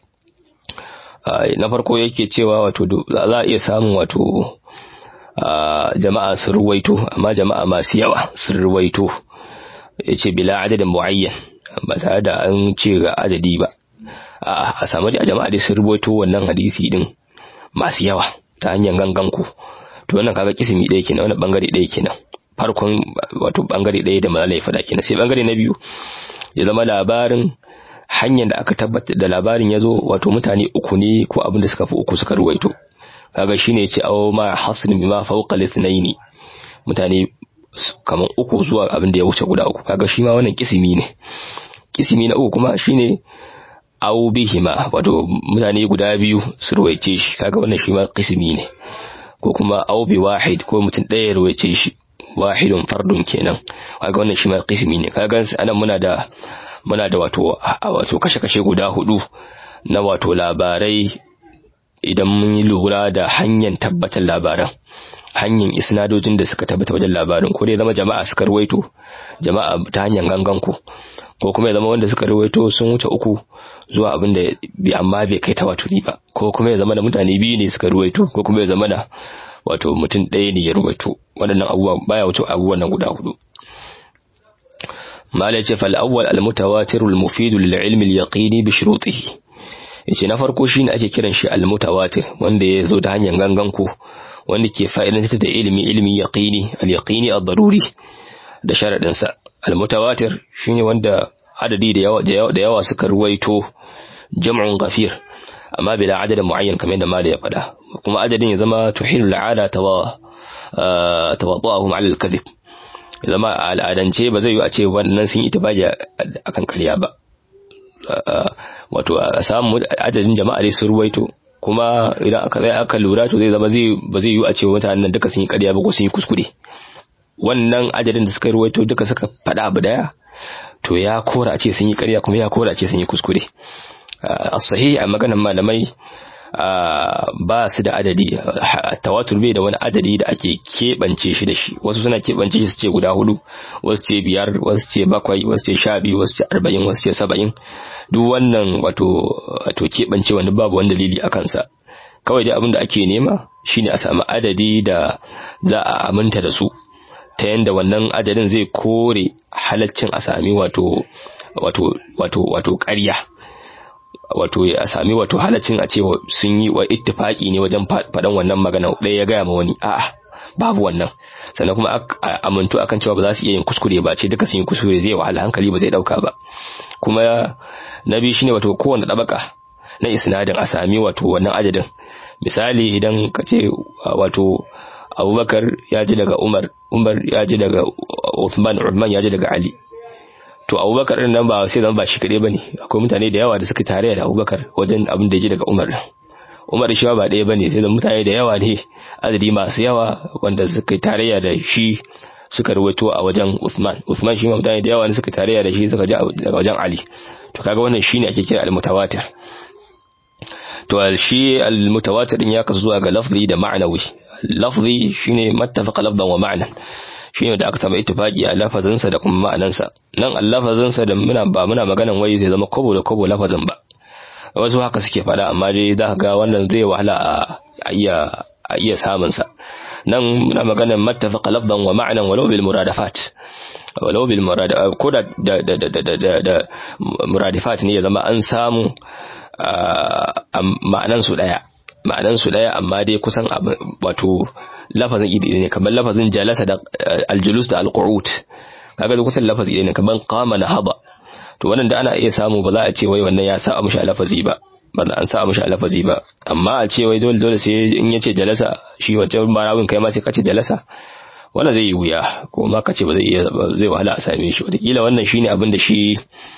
na farko yake cewa wato za a iya samun wato jama'a sun ruwaito amma jama'a masu yawa sun ruwaito ya ce bila adadin mu'ayyan ba tare da an ce ga adadi ba a samu da jama'a dai sun ruwaito wannan hadisi din masu yawa ta hanyar gangan ku to wannan kaga kisimi ɗaya kenan wannan bangare ɗaya kenan farkon wato bangare ɗaya da malala ya faɗa kenan sai bangare na biyu ya zama labarin hanyar da aka tabbatar da labarin ya zo wato mutane uku ne ko abin da suka fi uku suka ruwaito kaga shine ya ce aw ma hasrin bima fawqa al mutane kaman uku zuwa abin da ya wuce guda uku kaga shi ma wannan kisimi ne kisimi na uku kuma shine aw bihima wato mutane guda biyu su ruwaice shi kaga wannan shi ma kisimi ne ko kuma aw bi wahid ko mutum ɗaya ya ruwaice shi wahidun fardun kenan kaga wannan shi ma kisimi ne kaga anan muna da muna da wato wato kashe-kashe guda hudu na wato labarai idan mun yi lura da hanyar tabbatar labaran hanyar isnadojin da suka tabbata wajen labarin ko dai zama jama'a suka ruwaito jama'a ta hanyar gangan ku ko kuma ya zama wanda suka ruwaito sun wuce uku zuwa abin da bi amma bai kai tawaturi ba ko kuma ya zama da mutane biyu ne suka ruwaito ko kuma ya zama da wato mutum ɗaya ne ya ruwaito waɗannan abubuwa baya wuce abubuwan nan guda hudu malai ce fal awwal al mutawatir al mufid lil ilmi al yaqini bi shurutihi yace na farko shine ake kiran shi al mutawatir wanda ya zo ta hanyar gangan ku wanda ke fa'idantar da ilimi ilimi yaqini al yaqini al daruri da sharadin sa al mutawatir shine wanda adadi da yawa da yawa suka ruwaito jam'un ghafir amma bila adadin muayyan kamar yadda malai ya faɗa kuma adadin ya zama tuhilul ada tawa tawadduhum ala al-kadhib zama a al'adance ba zai yi a ce wannan sun yi itibaji akan ƙarya ba wato a samu adadin jama'a dai sun ruwaito kuma idan aka zai aka lura to zai zama zai ba zai yi a ce mutanen nan duka sun yi ƙarya ba ko sun yi kuskure wannan adadin da suka ruwaito duka suka faɗa abu daya to ya kora a ce sun yi ƙarya kuma ya kora a ce sun yi kuskure as-sahih a maganar malamai ba su da adadi tawatur bai da wani adadi da ake keɓance shi da shi wasu suna keɓance shi su ce guda hudu wasu ce biyar wasu ce bakwai wasu ce sha biyu wasu ce arba'in wasu ce saba'in duk wannan wato wato keɓance wani babu wani dalili a kansa kawai dai abin da ake nema shine a samu adadi da za a aminta da su ta yanda wannan adadin zai kore halaccin a sami wato wato wato wato ƙarya wato a sami wato halaccin a ce sun yi wa ittifaki ne wajen faɗan wannan magana ɗaya ya gaya ma wani a'a babu wannan sannan kuma amintu akan cewa ba za su iya yin kuskure ba ce duka sun yi kuskure zai wahala hankali ba zai ɗauka ba kuma na biyu shine wato kowane ɗabaka na isnadin a sami wato wannan adadin misali idan ka ce wato abubakar ya ji daga umar umar ya ji daga uthman uthman ya ji daga ali to abubakar din nan ba sai zama ba shi kaɗai ba ne akwai mutane da yawa da suka tare da abubakar wajen abin da ya ji daga umar umar shi ba ɗaya ba ne sai da mutane da yawa ne adadi masu yawa wanda suka yi tarayya da shi suka ruwaito a wajen Uthman Uthman shi ma mutane da yawa ne suka tarayya da shi suka ji daga wajen Ali to kaga wannan shine ake kira al-mutawatir to shi al-mutawatir din ya kasu zuwa ga lafzi da ma'anawi lafzi shine mattafaqa lafzan wa ma'nan shine da aka samu ittifaqi a lafazinsa da kuma ma'anansa nan al-lafazinsa da muna ba muna maganan wai zai zama kobo da kobo lafazin ba wasu haka suke fada amma dai za ka ga wannan zai wahala a iya a iya samun sa nan muna maganan mattafaqa lafzan wa ma'nan walau bil muradafat walau bil murad ko da da da da da muradifat ne ya zama an samu ma'anan su daya ma'anan su daya amma dai kusan wato lafazin idi ne kamar lafazin jalasa da aljulus da alqu'ud kaga da kusan lafazi ne kamar qama nahaba to wannan da ana iya samu ba za a ce wai wannan ya sa mushi lafazi ba ba an sa mushi lafazi ba amma a ce wai dole dole sai in yace jalasa shi wancan marawin kai ma sai kace jalasa wannan zai yi wuya ko ma kace ba zai iya zai wahala a same shi wataƙila wannan shine abin da shi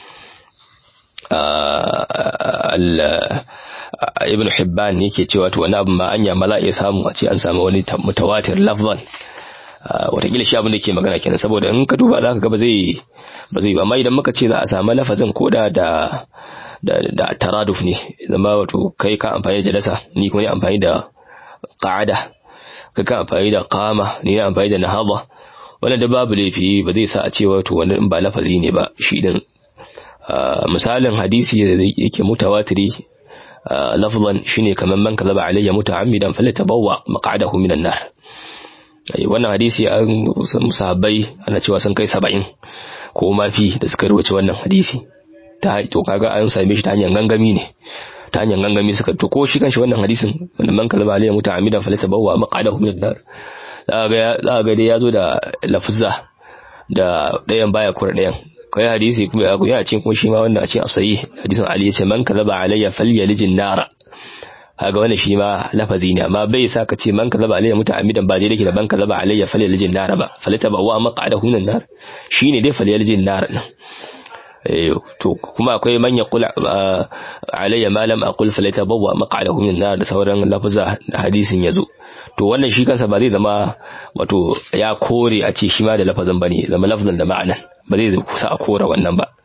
ibn hibban yake cewa to wani abu ma anya ma za a iya samu a ce an samu wani mutawatir lafzan watakila shi abin da ke magana kenan saboda in ka duba za ka ga ba zai ba zai amma idan muka ce za a samu lafazin koda da da da taraduf ne zama wato kai ka amfani da jalasa ni kuma ni amfani da qa'ada kai ka amfani da qama ni na amfani da nahaba wannan da babu laifi ba zai sa a ce wato wannan ba lafazi ne ba shi din misalin hadisi da yake mutawatiri lafzan shine kaman man kazaba alayya muta'ammidan falyatabawwa maq'adahu minan nar wannan hadisi an sahabbai ana cewa sun kai 70 ko mafi da suka rubuce wannan hadisi ta to kaga an same shi ta hanyar gangami ne ta hanyar gangami suka to ko shi kanshi wannan hadisin wanda man kazaba alayya muta'ammidan falyatabawwa maq'adahu minan nar za ga dai yazo da lafza da ɗayan baya kura ɗayan kai hadisi kuma ya ya ce kuma shi ma wanda a ce asayi hadisin Ali yace man kadaba alayya falyalijin nara kaga wannan shi ma lafazi ne amma bai sa ka ce man kadaba alayya muta'ammidan ba dai dake da man kadaba alayya falyalijin nara ba falata ba wa maqadahu minan nar shine dai falyalijin nara eh to kuma akwai man yaqul alayya ma lam aqul falata ba wa maqadahu minan nar da sauran lafaza hadisin yazo to wannan shi kansa ba zai zama wato ya kore a ce shi ma da lafazin bane zama lafazin da ma'anan ba zai kusa a kora wannan ba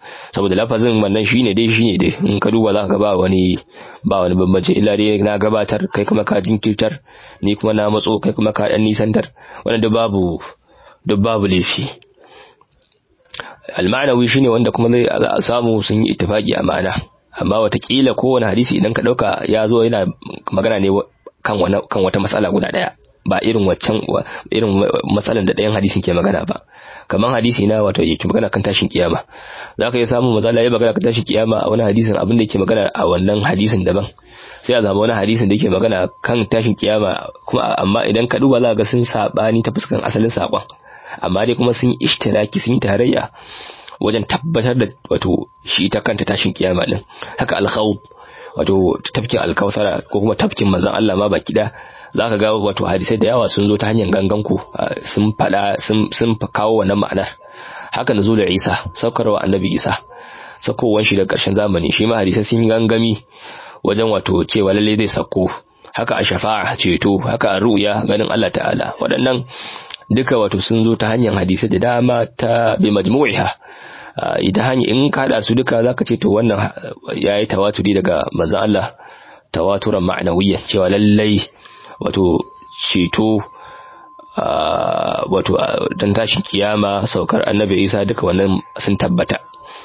saboda lafazin wannan shine dai shine dai in ka duba za ka ba wani ba wani bambanci illa dai na gabatar kai kuma ka jinkirtar ni kuma na matso kai kuma ka dan nisantar wannan duk babu duk babu laifi almanawi shine wanda kuma zai a samu sun yi ittifaki a ma'ana amma watakila kowane hadisi idan ka dauka ya zo yana magana ne kan kan wata matsala guda daya ba irin waccan irin matsalan da ɗayan hadisin ke magana ba kamar hadisi na wato yake magana kan tashin kiyama za ka iya samun matsala ya magana kan tashin kiyama a wani hadisin abin da yake magana a wannan hadisin daban sai a zama wani hadisin da yake magana kan tashin kiyama kuma amma idan ka duba za ga sun sabani ta fuskan asalin sakon amma dai kuma sun yi ishtiraki sun yi tarayya wajen tabbatar da wato shi ta kanta tashin kiyama din haka alkhawf wato tafkin alkawthara ko kuma tafkin manzon Allah ma baki da zaka ga wato hadisai da yawa sun zo ta hanyar gangan ku sun fada sun sun kawo wannan ma'anar haka nuzulul Isa saukarwa annabi Isa sakowar shi da karshen zamani shi ma hadisai sun gangami wajen wato cewa lalle zai sako haka a shafa'a ceto haka a ru'ya ganin Allah ta'ala waɗannan duka wato sun zo ta hanyar hadisai da dama ta bi majmu'iha ita hanya in ka hada su duka zaka ce to wannan yayi tawaturi daga manzon Allah tawaturan ma'nawiyya cewa lallai wato ceto wato dan tashin kiyama saukar annabi Isa duka wannan sun tabbata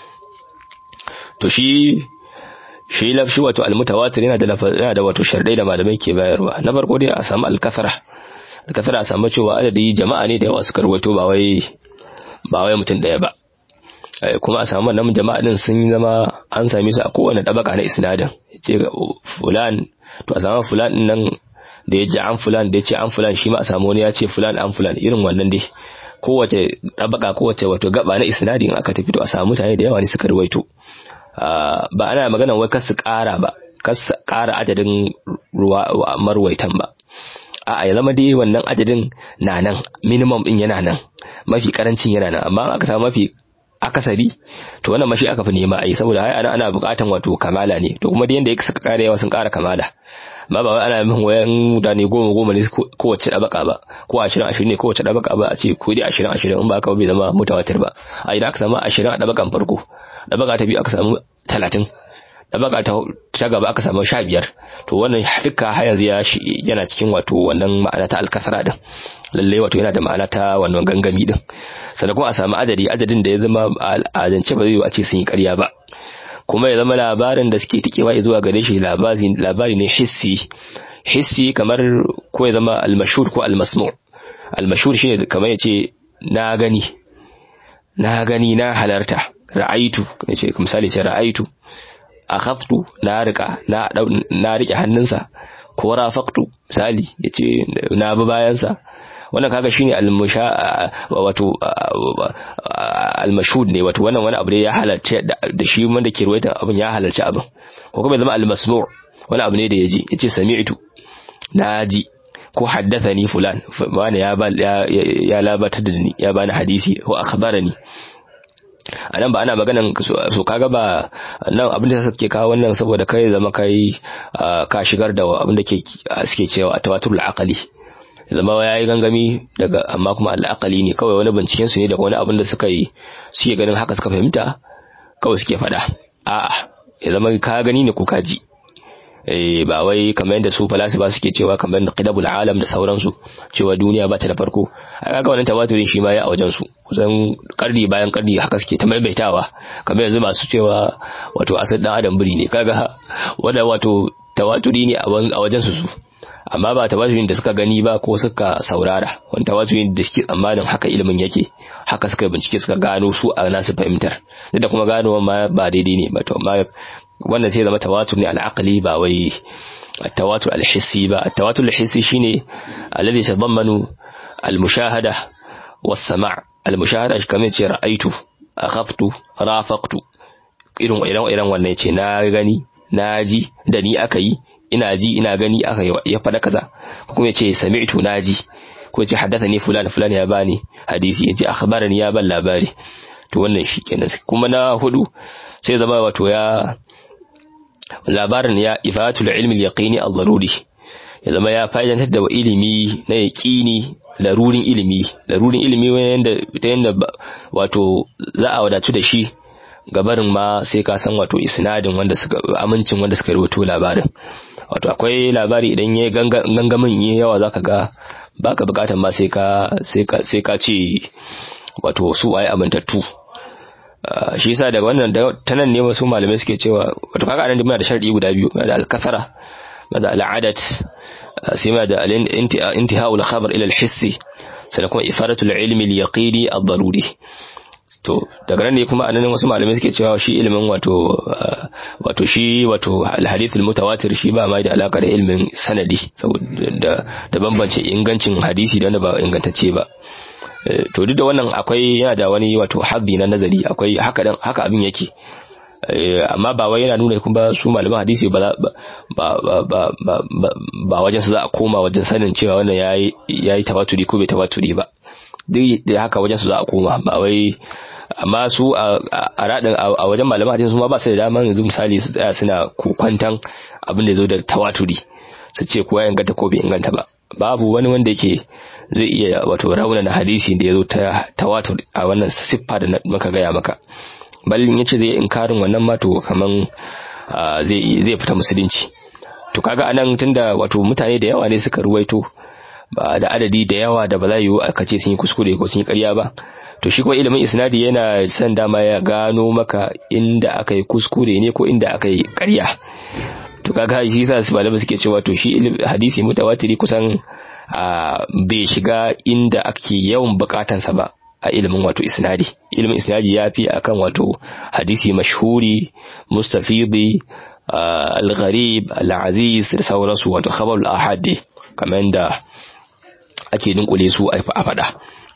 to shi shi lafshi wato almutawatir yana da yana da wato shardai da malamai ke bayarwa na farko dai a samu alkasara alkasara a samu cewa adadi jama'a ne da yawa suka rawaito ba wai ba wai mutum daya ba kuma a samu wannan jama'a din sun zama an same su a kowane dabaka na isnadin ce fulan to a samu fulan din nan da ya ji an fulan da ya ce an fulan shi ma a samu wani ya ce fulan an fulan irin wannan dai kowace dabaka kowace wato gaba na isnadin aka tafi to a samu mutane da yawa ne suka rawaito ba ana magana wai kar su ƙara ba kar su ƙara adadin ruwa marwaitan ba a ya zama dai wannan adadin na nan minimum din yana nan mafi karancin yana nan amma aka samu mafi akasari to wannan mashi aka fi nema a yi saboda hai ana ana bukatan wato kamala ne to kuma da yanda suka ƙara yawa sun ƙara kamala amma ba wai ana min wayan mutane goma goma ne kowace ɗabaka ba ko ashirin ashirin ne kowace ɗabaka ba a ce ko dai ashirin ashirin in ba aka bai zama mutawatir ba a idan aka samu ashirin a ɗabakan farko ɗabaka ta biyu aka samu talatin ɗabaka ta gaba aka samu sha biyar to wannan duka har yanzu yana cikin wato wannan ma'ana ta alkasara din lalle wato yana da ma'ana ta wannan gangami din sannan kuma a samu adadi adadin da ya zama al'adance ba zai yi a ce sun yi ƙarya ba kuma ya zama labarin da suke tikewa zuwa gare shi labari ne hissi hissi kamar ko ya zama almashur ko almasmu almashur shine kamar yace na gani na gani na halarta ra'aitu yace misali ce ra'aitu akhaftu na rika na na rike hannunsa ko rafaqtu misali yace na bi bayansa wannan kaga shine almusha wato almashhud ne wato wannan wani abu ne ya halarci da shi wanda ke ruwaita abin ya halarci abin ko kuma zama almasmu' wani abu ne da yaji yace sami'tu naji ko haddathani fulan wani ya ya labatar da ni ya bani hadisi ko akhbarani anan ba ana maganan so kaga ba nan abin da suke kawo wannan saboda kai zama kai ka shigar da abin da ke suke cewa tawaturul aqli zama ya yi gangami daga amma kuma al'akali ne kawai wani binciken su ne daga wani abin da suka yi suke ganin haka suka fahimta kawai suke faɗa a'a ya zama ka gani ne ko ka ji eh ba wai kamar yadda su falasifa suke cewa kamar da qidabul alam da sauransu cewa duniya ba ta da farko a kaga wannan tawaturin shi ma ya a wajen su kusan karni bayan karni haka suke ta maimaitawa kamar yanzu masu cewa wato asal dan adam biri ne kaga wanda wato tawaturi ne a wajen su su amma ba tawaturin da suka gani ba ko suka saurara wani tawaturin da suke tsammanin haka ilimin yake haka suka bincike suka gano su a nasu fahimtar duk da kuma gano ma ba daidai ne ba to amma wannan sai zama tawatur ne al'aqli ba wai التواتر الحسي بقى التواتر الحسي شيني الذي يتضمن المشاهدة والسماع المشاهدة كما يتي رأيت أخفت رافقت irin irin irin wannan yace na gani na ji da ni aka yi ina ji ina gani aka ya faɗa kaza kuma yace sami'tu na ji ko yace haddathani fulan fulan ya bani hadisi yace akhbarani ya ban labari to wannan shi kenan kuma na hudu sai zama wato ya labarin ya ifatul ilmi al-yaqini al-daruri ya zama ya fa'idantar da ilimi na yaqini larurin ilimi larurin ilimi wanda ta yanda wato za a wadatu da shi gabarin ma sai ka san wato isnadin wanda suka amincin wanda suka rubuto labarin wato akwai labari idan yayi gangamin yayi yawa zaka ga baka bukatan ma sai ka sai ka sai ka ce wato su ai amintattu shi yasa daga wannan ta nan ne wasu malamai suke cewa wato kaga anan muna da sharadi guda biyu da al-kasara da al-adat sai ma da al-intihau al-khabar ila al-hissi sai kuma ifadatu al-ilmi al-yaqini ad-daruri to daga nan ne kuma anan wasu malamai suke cewa shi ilimin wato wato shi wato al-hadith al-mutawatir shi ba mai da alaka da ilimin sanadi saboda da bambance ingancin hadisi da wanda ba ingantacce ba to duk da wannan akwai yana da wani wato habbi na nazari akwai haka dan haka abin yake amma ba wai yana nuna kuma su malaman hadisi ba ba ba ba ba wajen su za a koma wajen sanin cewa wannan yayi yayi tawaturi ko bai tawaturi ba duk da haka wajen su za a koma ba wai amma su a radin a wajen malaman hadisi su ma ba su da daman yanzu misali su tsaya suna kokwantan abin da zo da tawaturi su ce ko ya inganta ko bai inganta ba babu wani wanda yake zai iya wato raunana hadisi da ya zo ta tawatur a wannan siffa da muka gaya maka ballin yace zai inkarin wannan ma to kaman zai zai fita musulunci to kaga anan tunda wato mutane da yawa ne suka ruwaito ba da adadi da yawa da ba za yiwu aka ce sun yi kuskure ko sun yi ƙarya ba to shi kuma ilimin isnadi yana son dama ya gano maka inda aka yi kuskure ne ko inda aka yi ƙarya to kaga shi yasa su malama suke cewa to shi hadisi mutawatiri kusan bai shiga inda ake yawan bukatansa ba a ilimin wato isnadi ilimin isnadi ya fi akan wato hadisi mashhuri mustafidi al-gharib al-aziz da sauransu wato khabarul ahad kamar da ake dunkule su a fada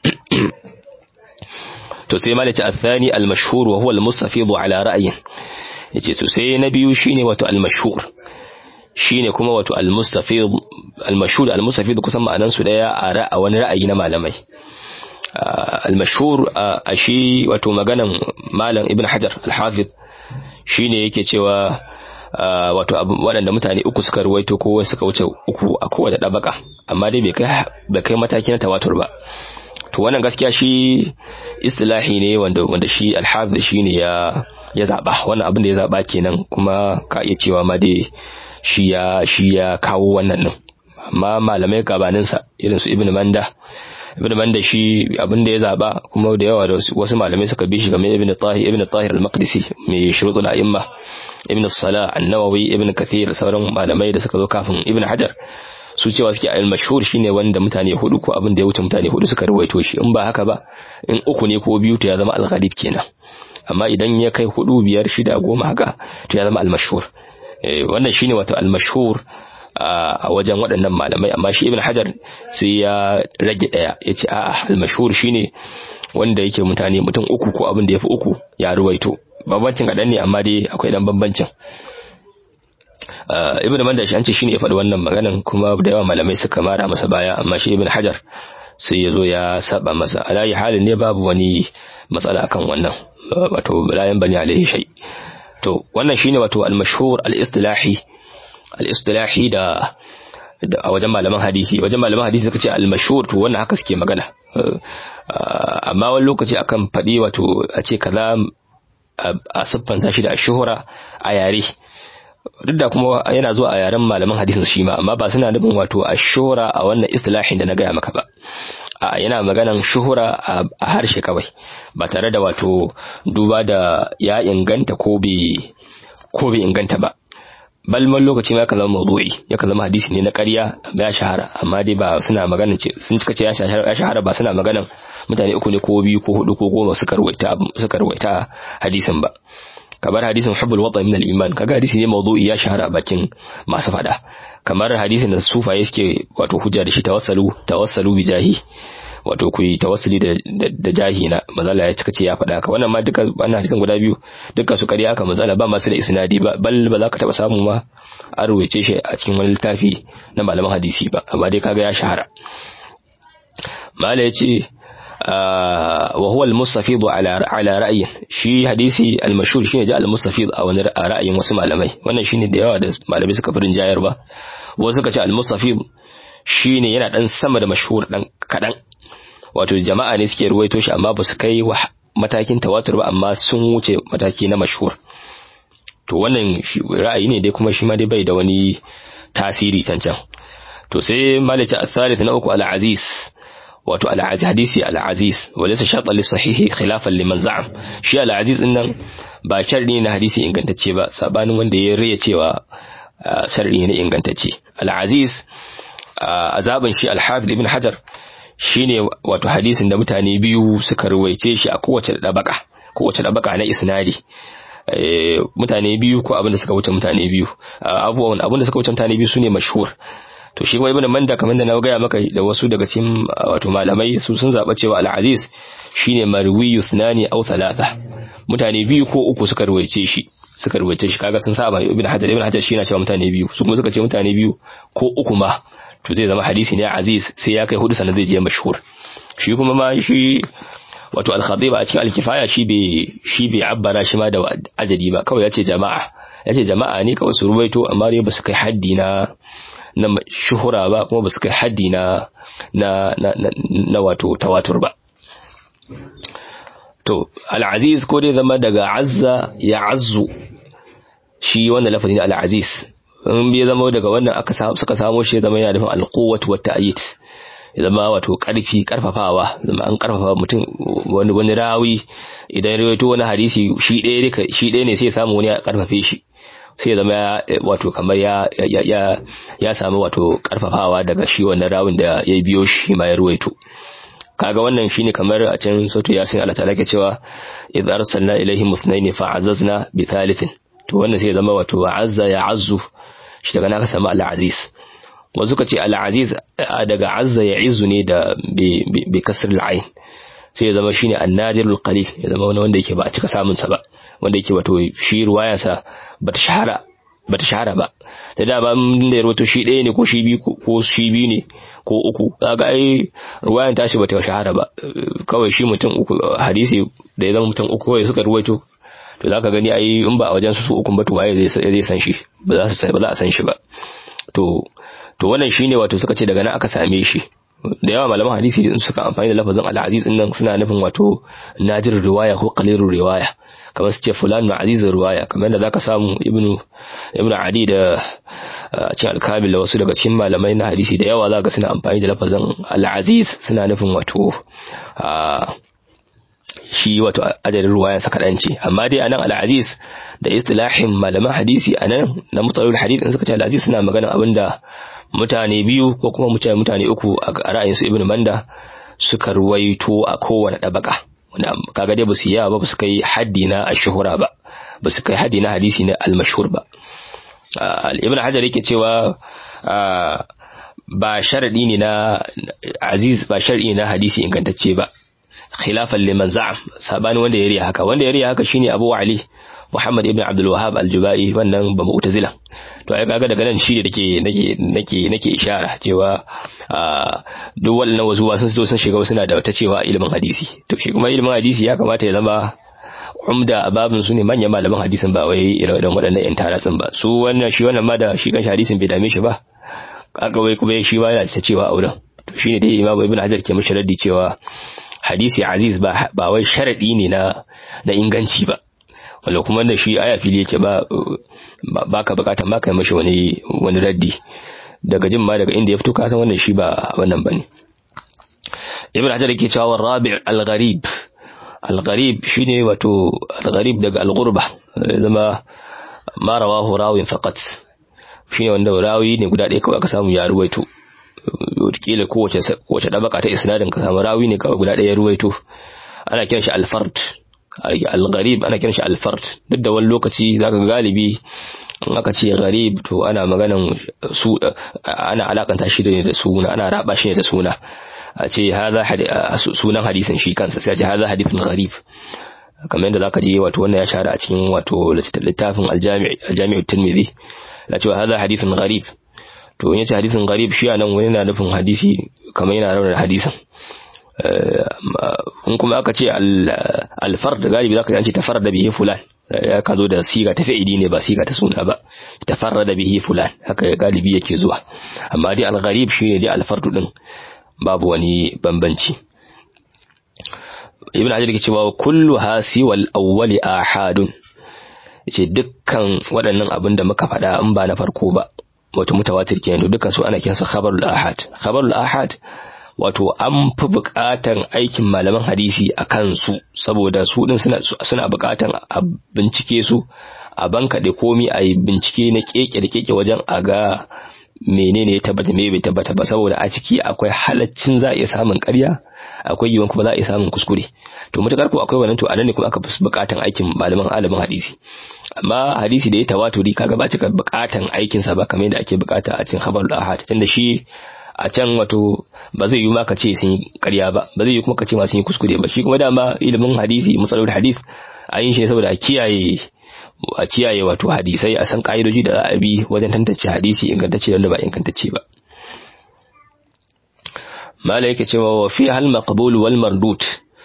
to sai malaci athani al-mashhur wa huwa al-mustafid ala ra'yin yace to sai na biyu shine wato al-mashhur shine kuma wato al-mustafid al-mashhur al-mustafid kusan ma'anan su daya a wani ra'ayi na malamai al-mashhur a shi wato maganan malam ibn hajar al-hafiz shine yake cewa wato waɗanda mutane uku suka ruwaito ko suka wuce uku a kowace ɗabaka amma dai bai kai mataki na tawatur ba to wannan gaskiya shi istilahi ne wanda wanda shi al-hafiz shine ya ya zaba wannan abin da ya zaba kenan kuma ka iya cewa ma dai shi ya shi ya kawo wannan din amma malamai gabanin sa irin su ibnu manda ibnu manda shi abin da ya zaba kuma da yawa da wasu malamai suka bi shi kamar ibnu tahir ibnu tahir al-maqdisi mai shurutul a'imma ibnu salah an-nawawi ibnu kathir sauran malamai da suka zo kafin ibnu hajar su cewa suke al-mashhur shine wanda mutane hudu ko abin da ya wuce mutane hudu suka rawaito shi in ba haka ba in uku ne ko biyu to ya zama al-ghalib kenan amma idan ya kai hudu biyar shida goma haka to ya zama al-mashhur wannan shine wato al-mashhur a wajen waɗannan malamai amma shi ibn hajar sai ya rage daya yace a'a al-mashhur shine wanda yake mutane mutum uku ko abin da yafi uku ya ruwaito bambancin kaɗan ne amma dai akwai dan bambancin ibn manda shi an ce shine ya faɗi wannan maganan kuma da yawa malamai suka mara masa baya amma shi ibn hajar sai ya zo ya saba masa alayi halin ne babu wani matsala akan wannan wato layan bani alaihi shay to wannan shine wato al-mashhur al-istilahi al-istilahi da a wajen malaman hadisi wajen malaman hadisi suka ce al-mashhur to wannan haka suke magana amma wani lokaci akan faɗi wato a ce kaza a siffanta shi da shuhura a yare duk da kuma yana zuwa a yaren malaman hadisin shi ma amma ba suna nufin wato a shuhura a wannan istilahin da na gaya maka ba a yana maganan shuhura a harshe kawai ba tare da wato duba da ya inganta ko bai ko bai inganta ba balman lokaci ma zama mawdu'i ya zama hadisi ne na ƙarya ya shahara amma dai ba suna magana ce sun cika ce ya shahara ba suna maganan mutane uku ne ko biyu ko hudu ko goma suka ruwaita suka ruwaita hadisin ba kamar hadisin hubbul wata min al-iman kaga hadisi ne mawdu'i ya shahara bakin masu fada kamar hadisin da sufaye suke wato hujja da shi tawassalu tawassalu bi jahi wato ku yi tawassuli da da jahi na mazala ya cika ce ya faɗa ka wannan ma duka wannan hadisin guda biyu duka su ƙarya aka mazala ba masu da isnadi ba bal ba za ka taɓa samu ma an rubuce shi a cikin wani littafi na malaman hadisi ba amma dai kaga ya shahara mala ya ce وهو المستفيض على على رأي shi hadisi al-mashhur shine ja al-mustafid a wani ra'ayin wasu malamai wannan shine da yawa da malamai suka furin jayar ba wasu suka ce al-mustafid shine yana dan sama da mashhur dan kadan wato jama'a ne suke ruwaito shi amma ba su kai matakin tawatur ba amma sun wuce mataki na mashhur to wannan ra'ayi ne dai kuma shi ma dai bai da wani tasiri can can to sai malice al-thalith na uku al-aziz wato al-aziz hadisi al-aziz walaysa shartan li sahihi khilafan liman za'am shi al-aziz din nan ba sharri na hadisi ingantacce ba sabanin wanda ya riya cewa sharri ne ingantacce al-aziz azabin shi al-hafiz ibn hajar shine wato hadisin da mutane biyu suka ruwaice shi a kowace dabaka kowace dabaka na isnadi mutane biyu ko abin da suka wuce mutane biyu abubuwan abin da suka wuce mutane biyu sune mashhur to shi kuma ibn manda kamar da na gaya maka da wasu daga cikin wato malamai su sun zaba cewa al-aziz shine marwiyu thnani aw thalatha mutane biyu ko uku suka ruwaice shi suka ruwaice shi kaga sun saba ibn hajar ibn hajar shi yana cewa mutane biyu su kuma suka ce mutane biyu ko uku ma to zai zama hadisi ne aziz sai ya kai hudu sannan zai je mashhur shi kuma ma shi wato al-khatib a cikin al-kifaya shi bai shi bai abbara shi ma da ajadi ba kawai yace jama'a yace jama'a ne kawai su ruwaito amma dai basu kai haddi na na shuhura ba kuma basu kai haddi na na na, na wato tawatur ba to al-aziz ko dai zama daga azza ya azzu shi wannan lafazin al-aziz in bai zama daga wannan aka suka samo shi zama yana nufin al-quwwatu wa ta'yid ya zama wato karfi karfafawa zama an karfafa mutum wani wani rawi idan rawaito wani hadisi shi ɗaya shi ɗaya ne sai ya samu wani ya karfafe shi sai ya zama wato kamar ya ya ya ya samu wato karfafawa daga shi wannan rawin da ya biyo shi ma ya ruwaito kaga wannan shine kamar a can sautu yasin Allah ta'ala ke cewa idza arsalna ilaihim musnaini fa'azzazna bi thalithin to wannan sai ya zama wato azza ya azzu shi daga naka samu al-aziz wasu ka ce al-aziz daga azza ya izu ne da bi kasr al-ain sai ya zama shine an-nadirul qalil ya zama wani wanda yake ba a cika samun sa ba wanda yake wato shi ruwayarsa bata shahara bata shahara ba da dama mun da rawato shi ɗaya ne ko shi biyu ko shi biyu ne ko uku kaga ai ruwayan tashi bata shahara ba kawai shi mutum uku hadisi da ya zama mutum uku kawai suka ruwaito to zaka gani ai in ba a wajen su uku ba to waye zai zai san shi ba za su ba za a san shi ba to to wannan shine wato suka ce daga nan aka same shi da yawa malaman hadisi suka amfani da lafazin al-aziz din nan suna nufin wato nadir riwaya ko qalilur riwaya kamar su ce fulan na azizin riwaya kamar da zaka samu ibnu ibnu adi da cikin al-kamil da wasu daga cikin malamai na hadisi da yawa zaka suna amfani da lafazin al-aziz suna nufin wato shi wato ajalin ruwayan sa kadan ce amma dai anan al-aziz da istilahin malaman hadisi anan na mutsalul hadith in suka ce al-aziz suna magana abinda mutane biyu ko kuma mutane mutane uku a ra'ayin su ibnu manda suka ruwaito a kowane dabaka wanda kaga dai basu yawa ba basu kai haddi na ashhura ba basu kai haddi na hadisi na al-mashhur ba ibnu hajar yake cewa ba sharadi ne na aziz ba sharadi na hadisi ingantacce ba khilafan liman za'am sabani wanda ya riya haka wanda ya riya haka shine Abu Ali Muhammad ibn Abdul Wahhab al-Jubai wannan ba mu'tazila to ai kaga daga nan shi ne nake nake nake nake ishara cewa duk wannan wasu ba sun zo sun shiga suna da wata cewa ilimin hadisi to shi kuma ilimin hadisi ya kamata ya zama umda a babin su ne manyan malaman hadisin ba wai irin waɗannan yan taratsin ba su wannan shi wannan ma da shi kan hadisin bai dame shi ba kaga wai kuma shi ma yana ta cewa auren to shine dai Imam Ibn Hajar ke mishi raddi cewa hadisi aziz ba ba wai sharadi ne na na inganci ba wanda kuma da shi aya fili yake ba baka bukatar ma kai mishi wani wani raddi daga jin ma daga inda ya fito ka san wannan shi ba wannan bane Ibn Hajar yake cewa rabi' al-gharib al-gharib shine wato al-gharib daga al-ghurba zama ma rawahu rawin faqat shine wanda rawi ne guda ɗaya kawai aka samu ya ruwaito kila kowace kowace dabaka ta isnadin ka samu rawi ne kawai guda ɗaya ya ruwaito ana kiran shi al-fard al-gharib ana kiran shi al-fard duk da wani lokaci zaka ga galibi in aka ce gharib to ana maganan su ana alakanta shi da suna ana raba shi da suna a ce haza sunan hadisin shi kansa sai a ce haza hadithun gharib kamar yadda zaka je wato wannan ya shahara a cikin wato littafin al-jami' al-jami' at-tirmidhi la cewa haza hadithun gharib to in yace hadisin gharib shi anan wani yana nufin hadisi kamar yana raunar hadisin in kuma aka ce al-fard galibi zaka ji an ce tafarrada bihi fulan ya ka zo da siga ta fi'ili ne ba siga ta suna ba tafarrada bihi fulan haka galibi yake zuwa amma dai al-gharib shine dai al-fardu din babu wani bambanci ibn hajar ke cewa kullu hasi wal awwali ahadun yace dukkan waɗannan abin da muka faɗa in ba na farko ba wato mutawatir kenan to dukkan su ana kiransa khabarul ahad khabarul ahad wato an fi buƙatan aikin malaman hadisi a kansu saboda su din suna suna buƙatan a bincike su a bankaɗe komi a yi bincike na keke da keke wajen a ga menene ya tabbata me bai tabbata ba saboda a ciki akwai halaccin za a iya samun ƙarya akwai yiwuwan kuma za a iya samun kuskure to mutakar ko akwai wannan to anan ne kuma aka fi buƙatan aikin malaman alamin hadisi amma hadisi da ya tawaturi kaga ba cika buƙatan aikin sa ba kamar yadda ake buƙata a cikin khabarul ahad tunda shi a can wato ba zai yi ma ka ce sun yi ƙarya ba ba zai yi kuma ka ce ma sun yi kuskure ba shi kuma dama ilimin hadisi matsalolin hadis a yin shi ne saboda a kiyaye a kiyaye wato hadisai a san ka'idoji da za a bi wajen tantance hadisi ingantacce da wanda ba ingantacce ba mala yake cewa wa fi hal maqbul wal mardud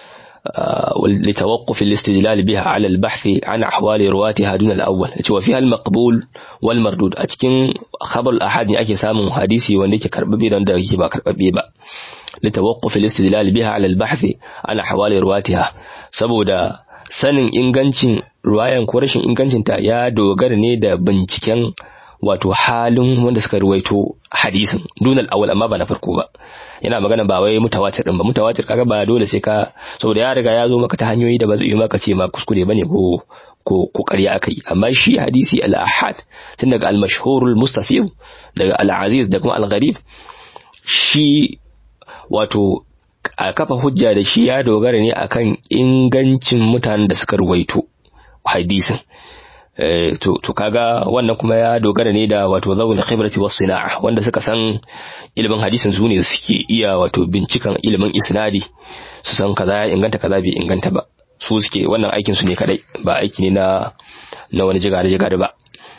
لتوقف الاستدلال بها على البحث عن أحوال رواتها دون الأول وفيها المقبول والمردود أتكين خبر الأحد أكي سامو حديثي وانيك كرببي دون دقيقي با كرببي با لتوقف الاستدلال بها على البحث عن أحوال رواتها سبودا sanin ingancin ruwayan ko rashin ingancinta ya dogara ne da binciken wato halin wanda suka ruwaito hadisin dunal awal amma ba na farko ba yana magana ba wai mutawatir din ba mutawatir kaga ba dole sai ka saboda ya riga ya zo maka ta hanyoyi da ba zai yi maka ce ma kuskure bane ko ko ko ƙarya akai amma shi hadisi al-ahad tun daga al-mashhur al-mustafid daga al-aziz da kuma al-gharib shi wato a kafa hujja da shi ya dogara ne akan ingancin mutanen da suka ruwaito hadisin to to kaga wannan kuma ya dogara ne da wato zawul khibrati was sina'a wanda suka san ilimin hadisin su ne suke iya wato bincikan ilimin isnadi su san kaza ya inganta kaza bai inganta ba su suke wannan aikin su ne kadai ba aiki ne na na wani jigare jigare ba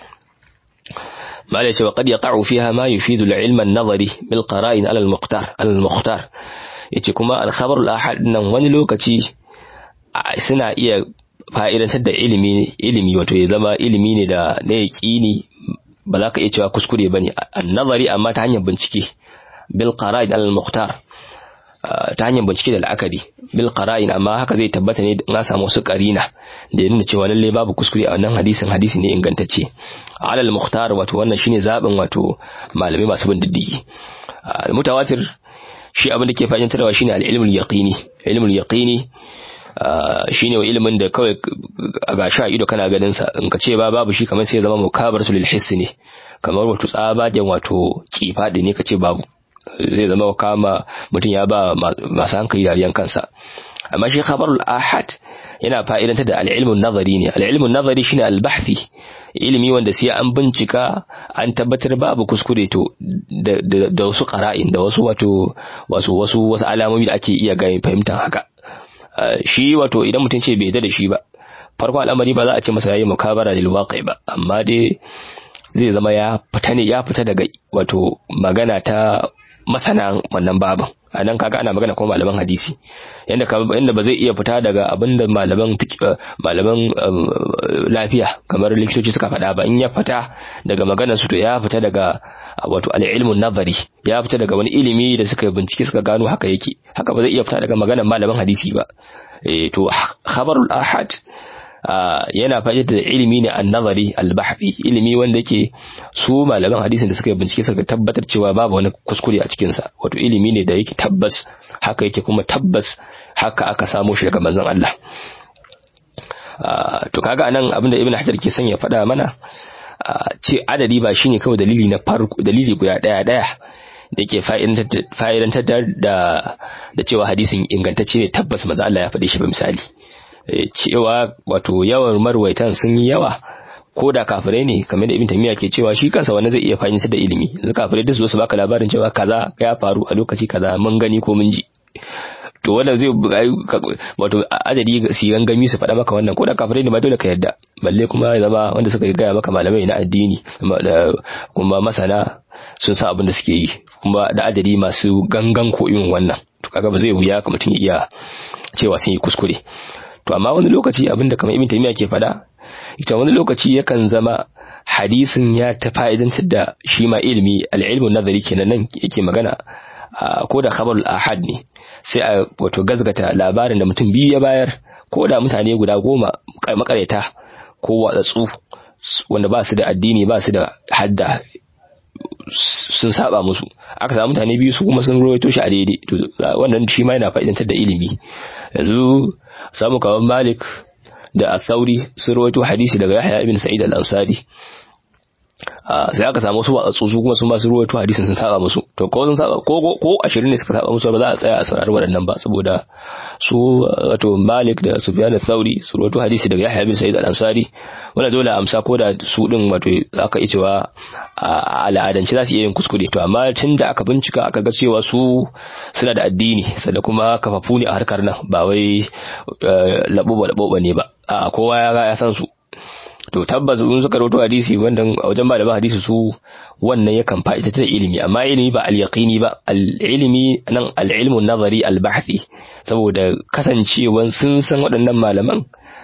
malai cewa qad yaqa'u fiha ma yufidu al-ilm an-nazari bil qara'in ala al-muqtar ala al-muqtar yace kuma al-khabar al-ahad nan wani lokaci suna iya fa'idantar da ilimi ilimi wato ya zama ilimi ne da na yaqini ba za ka iya cewa kuskure bane an-nazari amma ta hanyar bincike bil qara'in ala al-muqtar ta hanyar bincike da la'akari bil qara'in amma haka zai tabbata ne in samu wasu qarina da ya nuna cewa lalle babu kuskure a wannan hadisin hadisi ne ingantacce ala al-mukhtar wato wannan shine zabin wato malamai masu bin diddigi mutawatir shi abin da ke fahimtarwa shine al-ilmul yaqini ilmul yaqini shine wa ilimin da kawai a gashi a ido kana ganin sa in ka ce ba babu shi kamar sai ya zama mukabaratu lil hiss ne kamar wato tsabagen wato kifadi ne ka ce babu zai zama kama mutum ya ba masu hankali dariyan kansa amma shi khabarul ahad yana fa'idantar da al'ilmun nazari ne al'ilmun nazari shine al-bahthi ilimi wanda sai an bincika an tabbatar babu kuskure to da wasu qara'in da wasu wato wasu wasu wasu alamomi da ake iya gani fahimtar haka shi wato idan mutum ce bai da shi ba farko al'amari ba za a ce masa yayi mukabara lil waqi ba amma dai zai zama ya fita ne ya fita daga wato magana ta masana wannan babin a nan kaga ana magana kuma malaman hadisi yanda yanda ba zai iya fita daga abinda malaman malaman lafiya kamar likitoci suka faɗa ba in ya fita daga maganar su to ya fita daga wato al-ilmun nazari ya fita daga wani ilimi da suka bincike suka gano haka yake haka ba zai iya fita daga maganar malaman hadisi ba eh to khabarul ahad yana fahimtar da ilimi ne an-nazari al-bahthi ilimi wanda yake su malaman hadisin da suka bincike suka tabbatar cewa babu wani kuskure a cikin sa wato ilimi ne da yake tabbas haka yake kuma tabbas haka aka samo shi daga manzon Allah to kaga anan abinda ibn hajar ke son ya faɗa mana ce adadi ba shine kawai dalili na farko dalili guda daya daya da yake fa'idantar da da cewa hadisin ingantacce ne tabbas manzon Allah ya faɗe shi ba misali cewa wato yawan marwaitan sun yi yawa ko da kafirai ne kamar da ibn tamiya ke cewa shi kansa wani zai iya fahimtar da ilimi yanzu kafirai duk su baka labarin cewa kaza ya faru a lokaci kaza mun gani ko mun ji to wannan zai wato adadi su gangami su faɗa maka wannan ko da kafirai ne ma dole ka yadda balle kuma ya zama wanda suka gaya maka malamai na addini kuma masana sun san abin da suke yi kuma da adadi masu gangan ko irin wannan to kaga ba zai wuya ka mutum ya iya cewa sun yi kuskure to amma wani lokaci abinda kamar ibn taymiya ke fada ita wani lokaci yakan zama hadisin ya ta fa'idantar da shi ma ilimi al-ilmu nazari kenan nan yake magana ko da khabarul ahad ne sai a wato gazgata labarin da mutum biyu ya bayar ko da mutane guda goma makareta ko watsatsu wanda ba su da addini ba su da hadda sun saba musu aka samu mutane biyu su kuma sun rawaito shi a daidai to wannan shi ma yana fa'idantar da ilimi yanzu samu kawan Malik da Athauri sun rawaito hadisi daga Yahya ibn Sa'id al-Ansari sai aka samu su watsatsu su kuma sun ba su ruwaito hadisin sun saba musu to ko sun saba ko ko 20 ne suka saba musu ba za a tsaya a saurari waɗannan ba saboda su wato Malik da Sufyan al-Thawri su ruwaito hadisi daga Yahya bin Sa'id al-Ansari wanda dole amsa ko da su din wato aka yi cewa a al'adance za su iya yin kuskure to amma tun da aka bincika aka ga cewa su suna da addini sannan kuma kafafu ne a harkar nan ba wai labo labo ne ba a kowa ya san su to tabbas in suka rawaito hadisi wanda a wajen malaman hadisi su wannan yakan fa'ida ta ilimi amma ilimi ba al-yaqini ba al-ilimi nan al-ilmu nazari al-bahthi saboda kasancewan sun san waɗannan malaman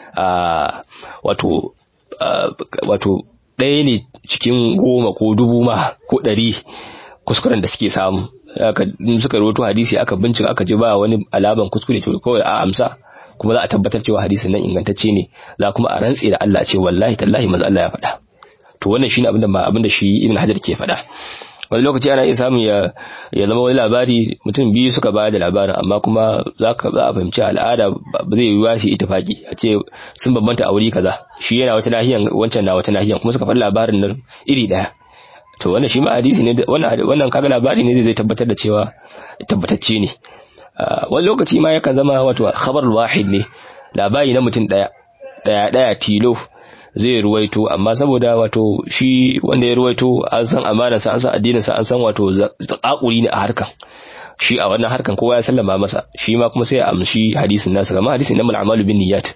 wato wato ɗaya ne cikin goma ko dubu ma ko ɗari kuskuren da suke samu suka rawaito hadisi aka bincika aka ji ba wani alaban kuskure to kawai a amsa kuma za a tabbatar cewa hadisin nan ingantacce ne za kuma a rantse da Allah ce wallahi tallahi manzo Allah ya faɗa to wannan shine abin da ba abin da shi Ibn Hajar ke faɗa wani lokaci ana iya samun ya ya zama wani labari mutum biyu suka bayar da labarin amma kuma za ka za a fahimci al'ada ba zai yiwuwa shi ittifaki a ce sun bambanta a wuri kaza shi yana wata nahiyan wancan na wata nahiyan kuma suka faɗi labarin nan iri ɗaya to wannan shi ma hadisi ne wannan wannan kaga labari ne zai tabbatar da cewa tabbatacce ne wani lokaci ma yakan zama wato khabar wahid ne labari na mutum daya daya daya tilo zai ruwaito amma saboda wato shi wanda ya ruwaito an san amanar sa an san addinin sa an san wato zakakuri ne a harkan shi a wannan harkan kowa ya sallama masa shi ma kuma sai ya amshi hadisin nasa kamar hadisin namal a'malu bin niyyat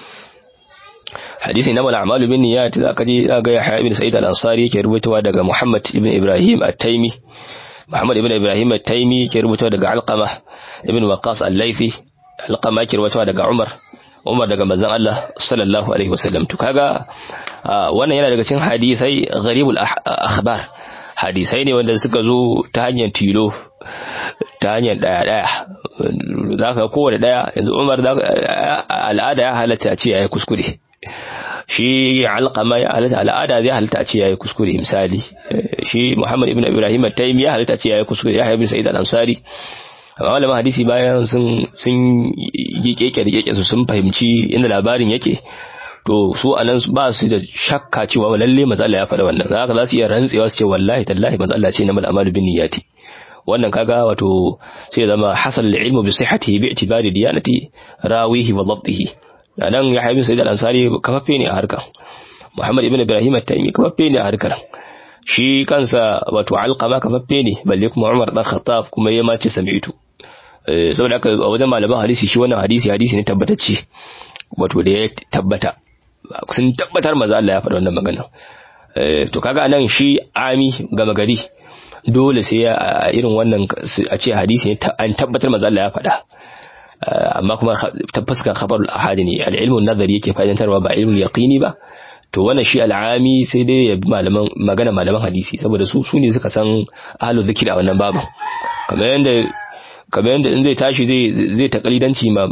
hadisi namal a'malu bin niyyat zaka je zaka ga Yahya ibn Sa'id al-Ansari yake ruwaitowa daga Muhammad ibn Ibrahim at-Taimi Muhammad ibn Ibrahim at-Taimi yake rubuta daga Alqama ibn Waqqas al-Laythi Alqama yake rubuta daga Umar Umar daga manzon Allah sallallahu alaihi wasallam to kaga wannan yana daga cikin hadisai gharibul akhbar hadisai ne wanda suka zo ta hanyar tilo ta hanyar daya daya zaka kowane daya yanzu Umar al'ada ya halatta a ce yayi kuskure shi alqama ya halatta al'ada zai halatta a ce yayi kuskure misali shi Muhammad ibn Ibrahim at-Taymi ya halatta a ce yayi kuskure ya ibn Sa'id al-Ansari amma malaman hadisi bayan sun sun yi keke da keke su sun fahimci inda labarin yake to su anan ba su da shakka cewa lalle manzo Allah ya faɗa wannan haka za su iya rantsewa su ce wallahi tallahi manzo Allah ce na mal amalu bin niyyati wannan kaga wato sai zama hasal ilmu bi sihhatihi bi i'tibari diyanati rawihi wa dhabtihi nan ya haibin sayyid al-ansari kafaffe ne a harkar muhammad ibn ibrahim at-taymi kafaffe ne a harkar shi kansa wato alqama kafaffe ne balle kuma umar dan khattab kuma ya mace sami'tu saboda haka a wajen malaman hadisi shi wannan hadisi hadisi ne tabbatacce wato da ya tabbata sun tabbatar maza Allah ya faɗa wannan magana to kaga nan shi ami gama gari dole sai a irin wannan a ce hadisi ne an tabbatar maza Allah ya faɗa amma kuma ta fuskar khabarul ahadi ne al-ilmu nazari yake fa'idantarwa ba ilmul yaqini ba to wannan shi al'ami sai dai ya bi malaman magana malaman hadisi saboda su su ne suka san ahlul zikri a wannan babu kamar yanda kamar yanda in zai tashi zai zai takalidanci ma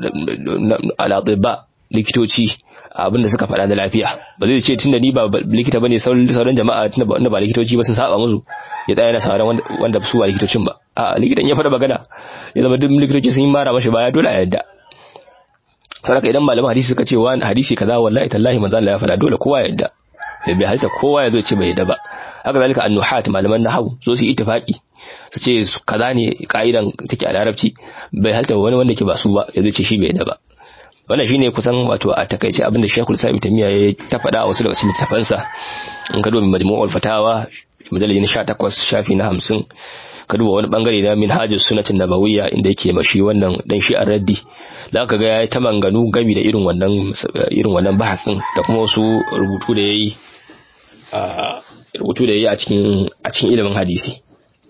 al likitoci abinda suka faɗa na lafiya ba zai ce tunda ni ba likita bane sauran jama'a tunda ba likitoci ba sun saba musu ya tsaya na sauran wanda su ba likitocin ba a likitan ya faɗa magana ya zama duk likitoci sun yi mara mashi baya dole a yadda saboda idan malaman hadisi suka ce wa hadisi kaza wallahi tallahi manzo Allah ya faɗa dole kowa ya yadda bai halta kowa ya zo ce bai yadda ba haka zalika annuhat malaman nahwu so su ittifaqi su ce kaza ne ka'idan take a larabci bai halta wani wanda ke ba su ba ya zo ce shi bai yadda ba wannan shine kusan wato a takaice abinda Sheikhul Islam Tamiya ya ta faɗa a wasu daga cikin littafansa in ka duba Majmu'ul Fatawa mujallal na 18 shafi na 50 ka duba wani bangare na Minhajus Sunnatin Nabawiyya inda yake mashi wannan dan shi a raddi zaka ga yayi ta manganu gami da irin wannan irin wannan bahasin da kuma wasu rubutu da yayi a rubutu da yayi a cikin a cikin ilimin hadisi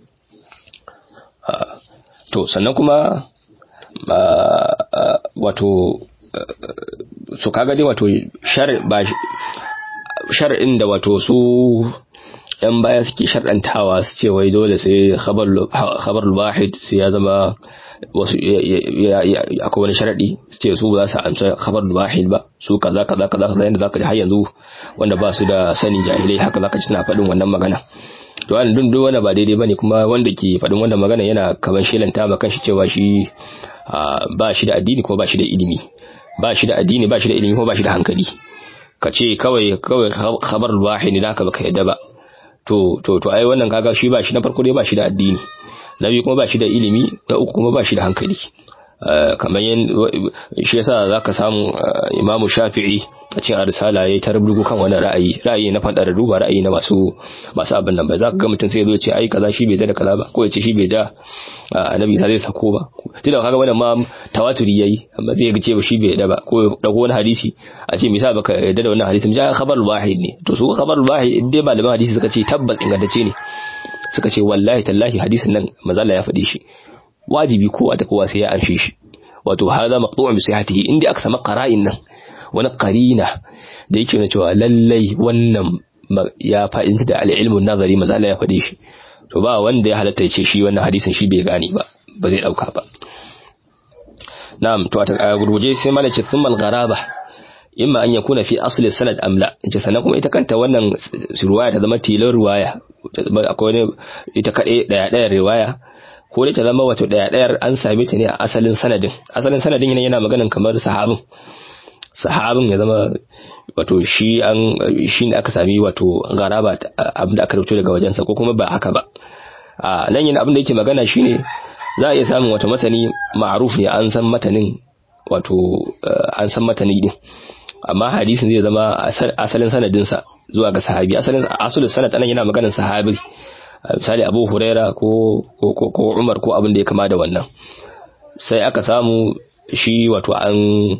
to sannan kuma wato so kaga dai wato shar ba shar'in da wato su yan baya suke sharɗantawa su ce wai dole sai khabar wahid sai ya zama wasu akwai wani sharaɗi su ce su ba za su amsa khabar wahid ba su kaza kaza kaza kaza yanda zaka ji har yanzu wanda ba su da sani jahilai haka zaka ji suna faɗin wannan magana to wannan dun duk wanda ba daidai bane kuma wanda ke faɗin wannan magana yana kaman shelanta ma kanshi cewa shi ba shi da addini kuma ba shi da ilimi ba shi da addini ba shi da ilimi kuma ba shi da hankali ka ce kawai kawai khabar wahid ne naka baka yadda ba to to to ai wannan kaga shi ba shi na farko dai ba shi da addini na biyu kuma ba shi da ilimi na uku kuma ba shi da hankali kamar yin shi yasa zaka samu imamu shafi'i a cikin arsala yayi ta rubutu kan wannan ra'ayi ra'ayi na fadar duba ra'ayi na masu masu abin nan ba zaka ga mutum sai ya zo ce ai kaza shi bai da kaza ba ko ya ce shi bai da annabi sai zai sako ba tunda kaga wannan ma tawaturi yayi amma zai ga ce ba shi bai da ba ko dago wani hadisi a ce misali baka yarda da wannan hadisi mu ja khabar wahid ne to su khabar wahid dai malaman hadisi suka ce tabbas ingantacce ne suka ce wallahi tallahi hadisin nan mazalla ya faɗi shi wajibi kowa ta kowa sai ya amshe shi wato hada maqtu'un bi sihhatihi inda aka sama qara'in nan wani qarina da yake nuna cewa lallai wannan ya fa'inta da al-ilmu nazari mazalla ya faɗi shi to ba wanda ya halatta ya ce shi wannan hadisin shi bai gane ba ba zai dauka ba na'am to a gurguje sai malaci thumma al-gharaba imma an yakuna fi asli sanad am la ince sannan kuma ita kanta wannan riwaya ta zama tilar riwaya akwai wani ita kaɗai ɗaya ɗaya riwaya ko dai ta zama wato ɗaya ɗayar an same ta ne a asalin sanadin asalin sanadin yana yana maganan kamar sahabin sahabin ya zama wato shi an shi ne aka sami wato garaba abin da aka rubuto daga wajensa ko kuma ba haka ba a nan yin abin da yake magana shine za a iya samun wato matani ma'ruf ne an san matanin wato an san matani din amma hadisin zai zama asalin sanadinsa zuwa ga sahabi asalin asalin sanad anan yana maganar sahabi misali Abu Huraira ko ko ko Umar ko abin da ya kama da wannan sai aka samu shi wato an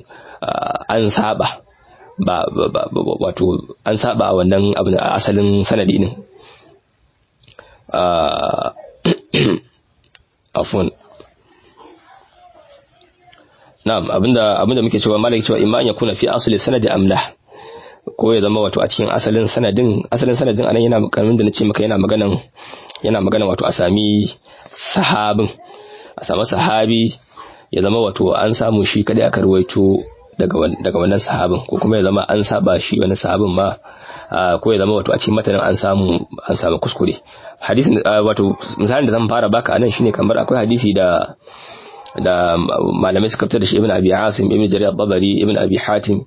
an saba ba wato an saba a wannan abin asalin sanadi din afwan na'am abinda abinda muke cewa malaki cewa imma ya kuna fi asli sanadi amla ko ya zama wato a cikin asalin sanadin asalin sanadin anan yana karamin da nace maka yana maganan yana magana wato a sami sahabin a sami sahabi ya zama wato an samu shi kada aka ruwaito daga daga wannan sahabin ko kuma ya zama an saba shi wani sahabin ma ko ya zama wato a cikin matanin an samu an samu kuskure hadisin wato misalin da zan fara baka anan shine kamar akwai hadisi da da malamai suka fitar da shi ibn abi asim ibn jarir al-babari ibn abi hatim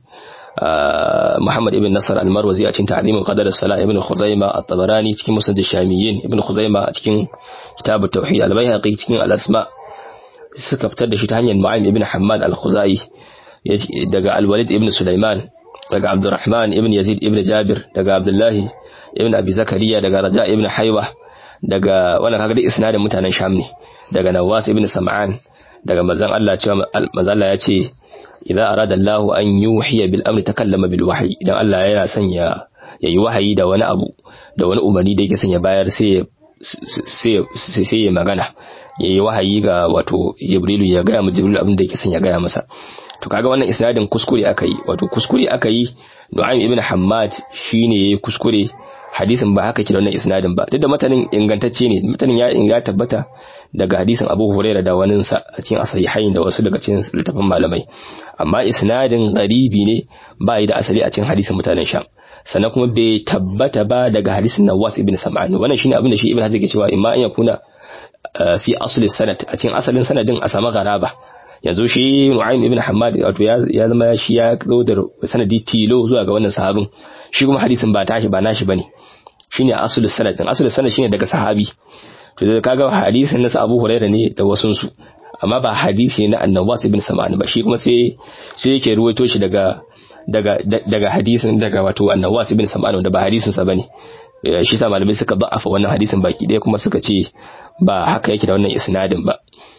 Muhammad ibn Nasar al-Marwazi a cikin ta'limin qadar as-salah ibn Khuzaimah at-Tabarani cikin musnad ash-Shamiyyin ibn Khuzaimah a cikin kitab at-tauhid al-Baihaqi cikin al-asma suka fitar da shi ta hanyar Mu'ayyim ibn Hammad al-Khuzai daga al-Walid ibn Sulaiman daga Abdurrahman ibn Yazid ibn Jabir daga Abdullahi ibn Abi Zakariya daga Raja ibn Haywa daga wannan kaga da isnadin mutanen Sham ne daga Nawas ibn Sam'an daga manzon Allah cewa manzon Allah ya ce idza arada Allah an yuhiya bil amri takallama bil wahyi idan Allah yana son ya yayi wahayi da wani abu da wani umarni da yake son ya bayar sai sai sai ya magana yayi wahayi ga wato Jibrilu ya ga mu Jibrilu abin da yake son ya gaya masa to kaga wannan isnadin kuskure aka yi wato kuskure aka yi Nu'aym ibn Hammad shine yayi kuskure hadisin ba haka ke da wannan isnadin ba duk da matanin ingantacce ne matanin ya inga tabbata daga hadisin Abu Hurairah da wani sa a cikin asahihain da wasu daga cikin littafin malamai amma isnadin garibi ne ba yi da asali a cikin hadisin mutanen Sham sannan kuma bai tabbata ba daga hadisin Nawas ibn Sam'an wannan shine abin da shi Ibn Hazm ke cewa imma an yakuna fi asli sanad a cikin asalin sanadin a sama garaba yanzu shi Nu'aym ibn Hammad wato ya zama shi ya zo da sanadi tilo zuwa ga wannan sahabin shi kuma hadisin ba tashi ba nashi bane shine asalin sanad din asalin sanad shine daga sahabi to da kaga hadisin na Abu Hurairah ne da wasun su amma ba hadisi na Annawas ibn Sam'an ba shi kuma sai sai yake ruwaito shi daga daga daga hadisin daga wato Annawas ibn Sam'an da ba hadisin sa bane shi sa malamai suka ba'afa wannan hadisin baki ɗaya kuma suka ce ba haka yake da wannan isnadin ba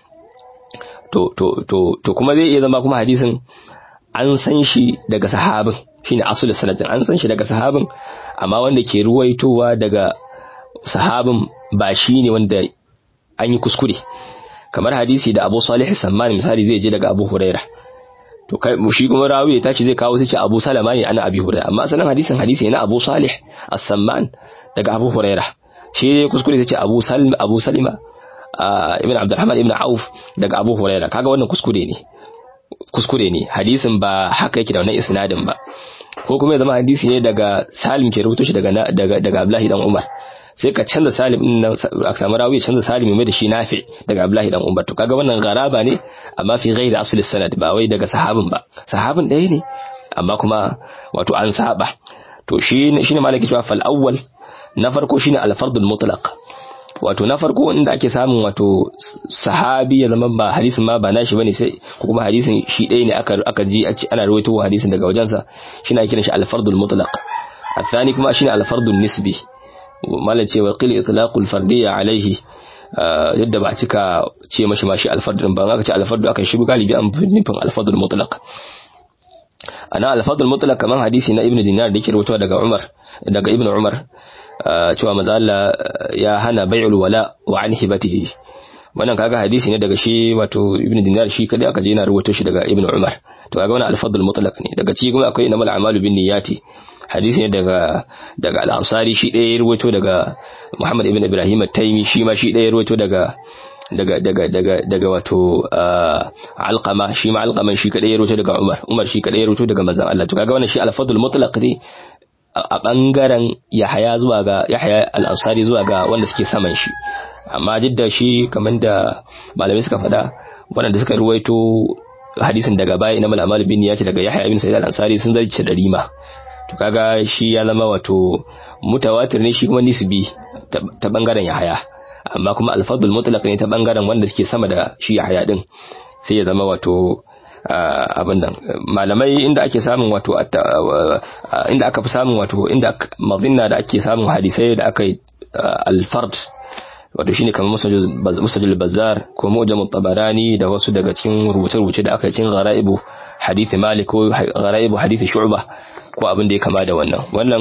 to to to to kuma zai iya zama kuma hadisin an san shi daga sahabin shine asul sanadin an san shi daga sahabin amma wanda ke ruwaitowa daga sahabin ba shine wanda an yi kuskure kamar hadisi da Abu Salih Samman misali zai je daga Abu Huraira to kai shi kuma rawi ya tashi zai kawo sai ce Abu Salama ne ana Abi Huraira amma asalin hadisin hadisi ne na Abu Salih As-Samman daga Abu Huraira shi kuskure sai ce Abu Salim Abu Salima ibn Abdurrahman ibn Auf daga Abu Huraira kaga wannan kuskure ne kuskure ne hadisin ba haka yake da wannan isnadin ba ko kuma ya zama hadisi ne daga Salim ke rubuto shi daga daga daga Abdullahi dan Umar sai ka canza Salim din nan a samu rawi canza Salim mai da shi Nafi daga Abdullahi dan Umar to kaga wannan garaba ne amma fi ghairi asli sanad ba wai daga sahabin ba sahabin ɗaya ne amma kuma wato an saba to shi shine malaki cewa fal awwal na farko shine al fardul mutlaq wato na farko inda ake samun wato sahabi ya zama ba hadisin ma ba nashi bane sai ko kuma hadisin shi ɗaya ne aka aka ji ana rawaito hadisin daga wajensa shine ake kiran shi al-fardul mutlaq الثاني kuma shine al-fardun nisbi malan ce wa qil itlaqul fardiyya alaihi yadda ba cika ce mashi mashi al-fardun ba aka ce al-fardu aka shi galibi an nufin al-fardul mutlaq ana al-fardul mutlaq kaman hadisi na ibnu dinar da yake rawaito daga umar daga ibnu umar cewa maza Allah ya hana bai'ul wala wa an hibatihi wannan kaga hadisi ne daga shi wato ibnu dinar shi kadai aka je yana rubuto shi daga ibnu umar to kaga wannan al-fadl mutlaq ne daga ciki kuma akwai inamal a'malu bin niyyati hadisi ne daga daga al-ansari shi ɗaya ya rubuto daga muhammad ibn ibrahim at-taymi shi ma shi ɗaya ya rubuto daga daga daga daga daga wato alqama shi ma alqaman shi kadai ya rubuto daga umar umar shi kadai ya rubuto daga manzon Allah to kaga wannan shi al-fadl mutlaq ne a ɓangaren Yahaya zuwa ga Yahaya al-Ansari zuwa ga wanda suke saman shi amma duk da shi kamar da malamai suka faɗa waɗanda suka ruwaito hadisin daga baya na malamal bin ya ce daga Yahaya bin Sa'id al-Ansari sun zarce da rima to kaga shi ya zama wato mutawatir ne shi kuma nisbi ta bangaren Yahaya amma kuma al-fadl mutlaq ne ta bangaren wanda suke sama da shi Yahaya din sai ya zama wato abin nan malamai inda ake samun wato inda aka fi samun wato inda mazinna da ake samun hadisai da aka yi alfard wato shine kamar musajul bazar ko mujam tabarani da wasu daga cikin rubuce-rubuce da aka yi cikin ghara'ibu hadisi malik ko ghara'ibu hadisi shu'ba ko abin da ya kama da wannan wannan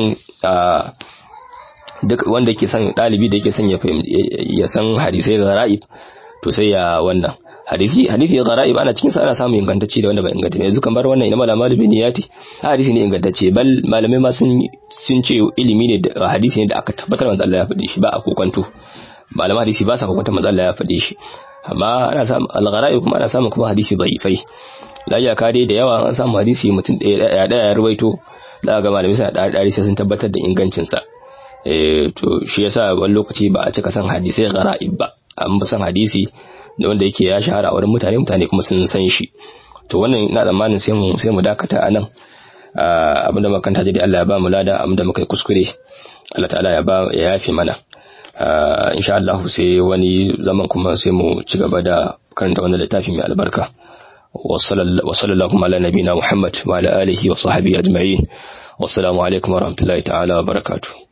duk wanda yake son dalibi da yake son ya ya san hadisai ghara'ib to sai ya wannan hadisi hadisi ghara'ib ana cikin sa ana samun ingantacce da wanda ba ingantacce yanzu kamar wannan ina malama da biniyati hadisi ne ingantacce bal malamai ma sun sun ce ilimi ne da hadisi ne da aka tabbatar manzo Allah ya faɗi shi ba a kokonto malaman hadisi ba sa kokonto manzo Allah ya faɗi shi amma ana samun al-ghara'ib kuma ana samun kuma hadisi da'ifai la ya kare da yawa an samu hadisi mutum ɗaya ɗaya ya ruwaito da ga malamai suna da sai sun tabbatar da ingancin sa eh to shi yasa wani lokaci ba a cika san hadisai ghara'ib ba an fi san hadisi da wanda yake ya shahara a wurin mutane mutane kuma sun san shi to wannan ina tsammanin sai mu sai mu dakata a nan abinda makanta dai Allah ya ba mu lada abinda muka yi kuskure Allah ta'ala ya ba ya yafe mana insha Allah sai wani zaman kuma sai mu ci gaba da karanta wannan littafi mai albarka wa sallallahu ala nabina Muhammad wa ala alihi wa sahbihi ajma'in wassalamu alaikum wa rahmatullahi ta'ala wa barakatuh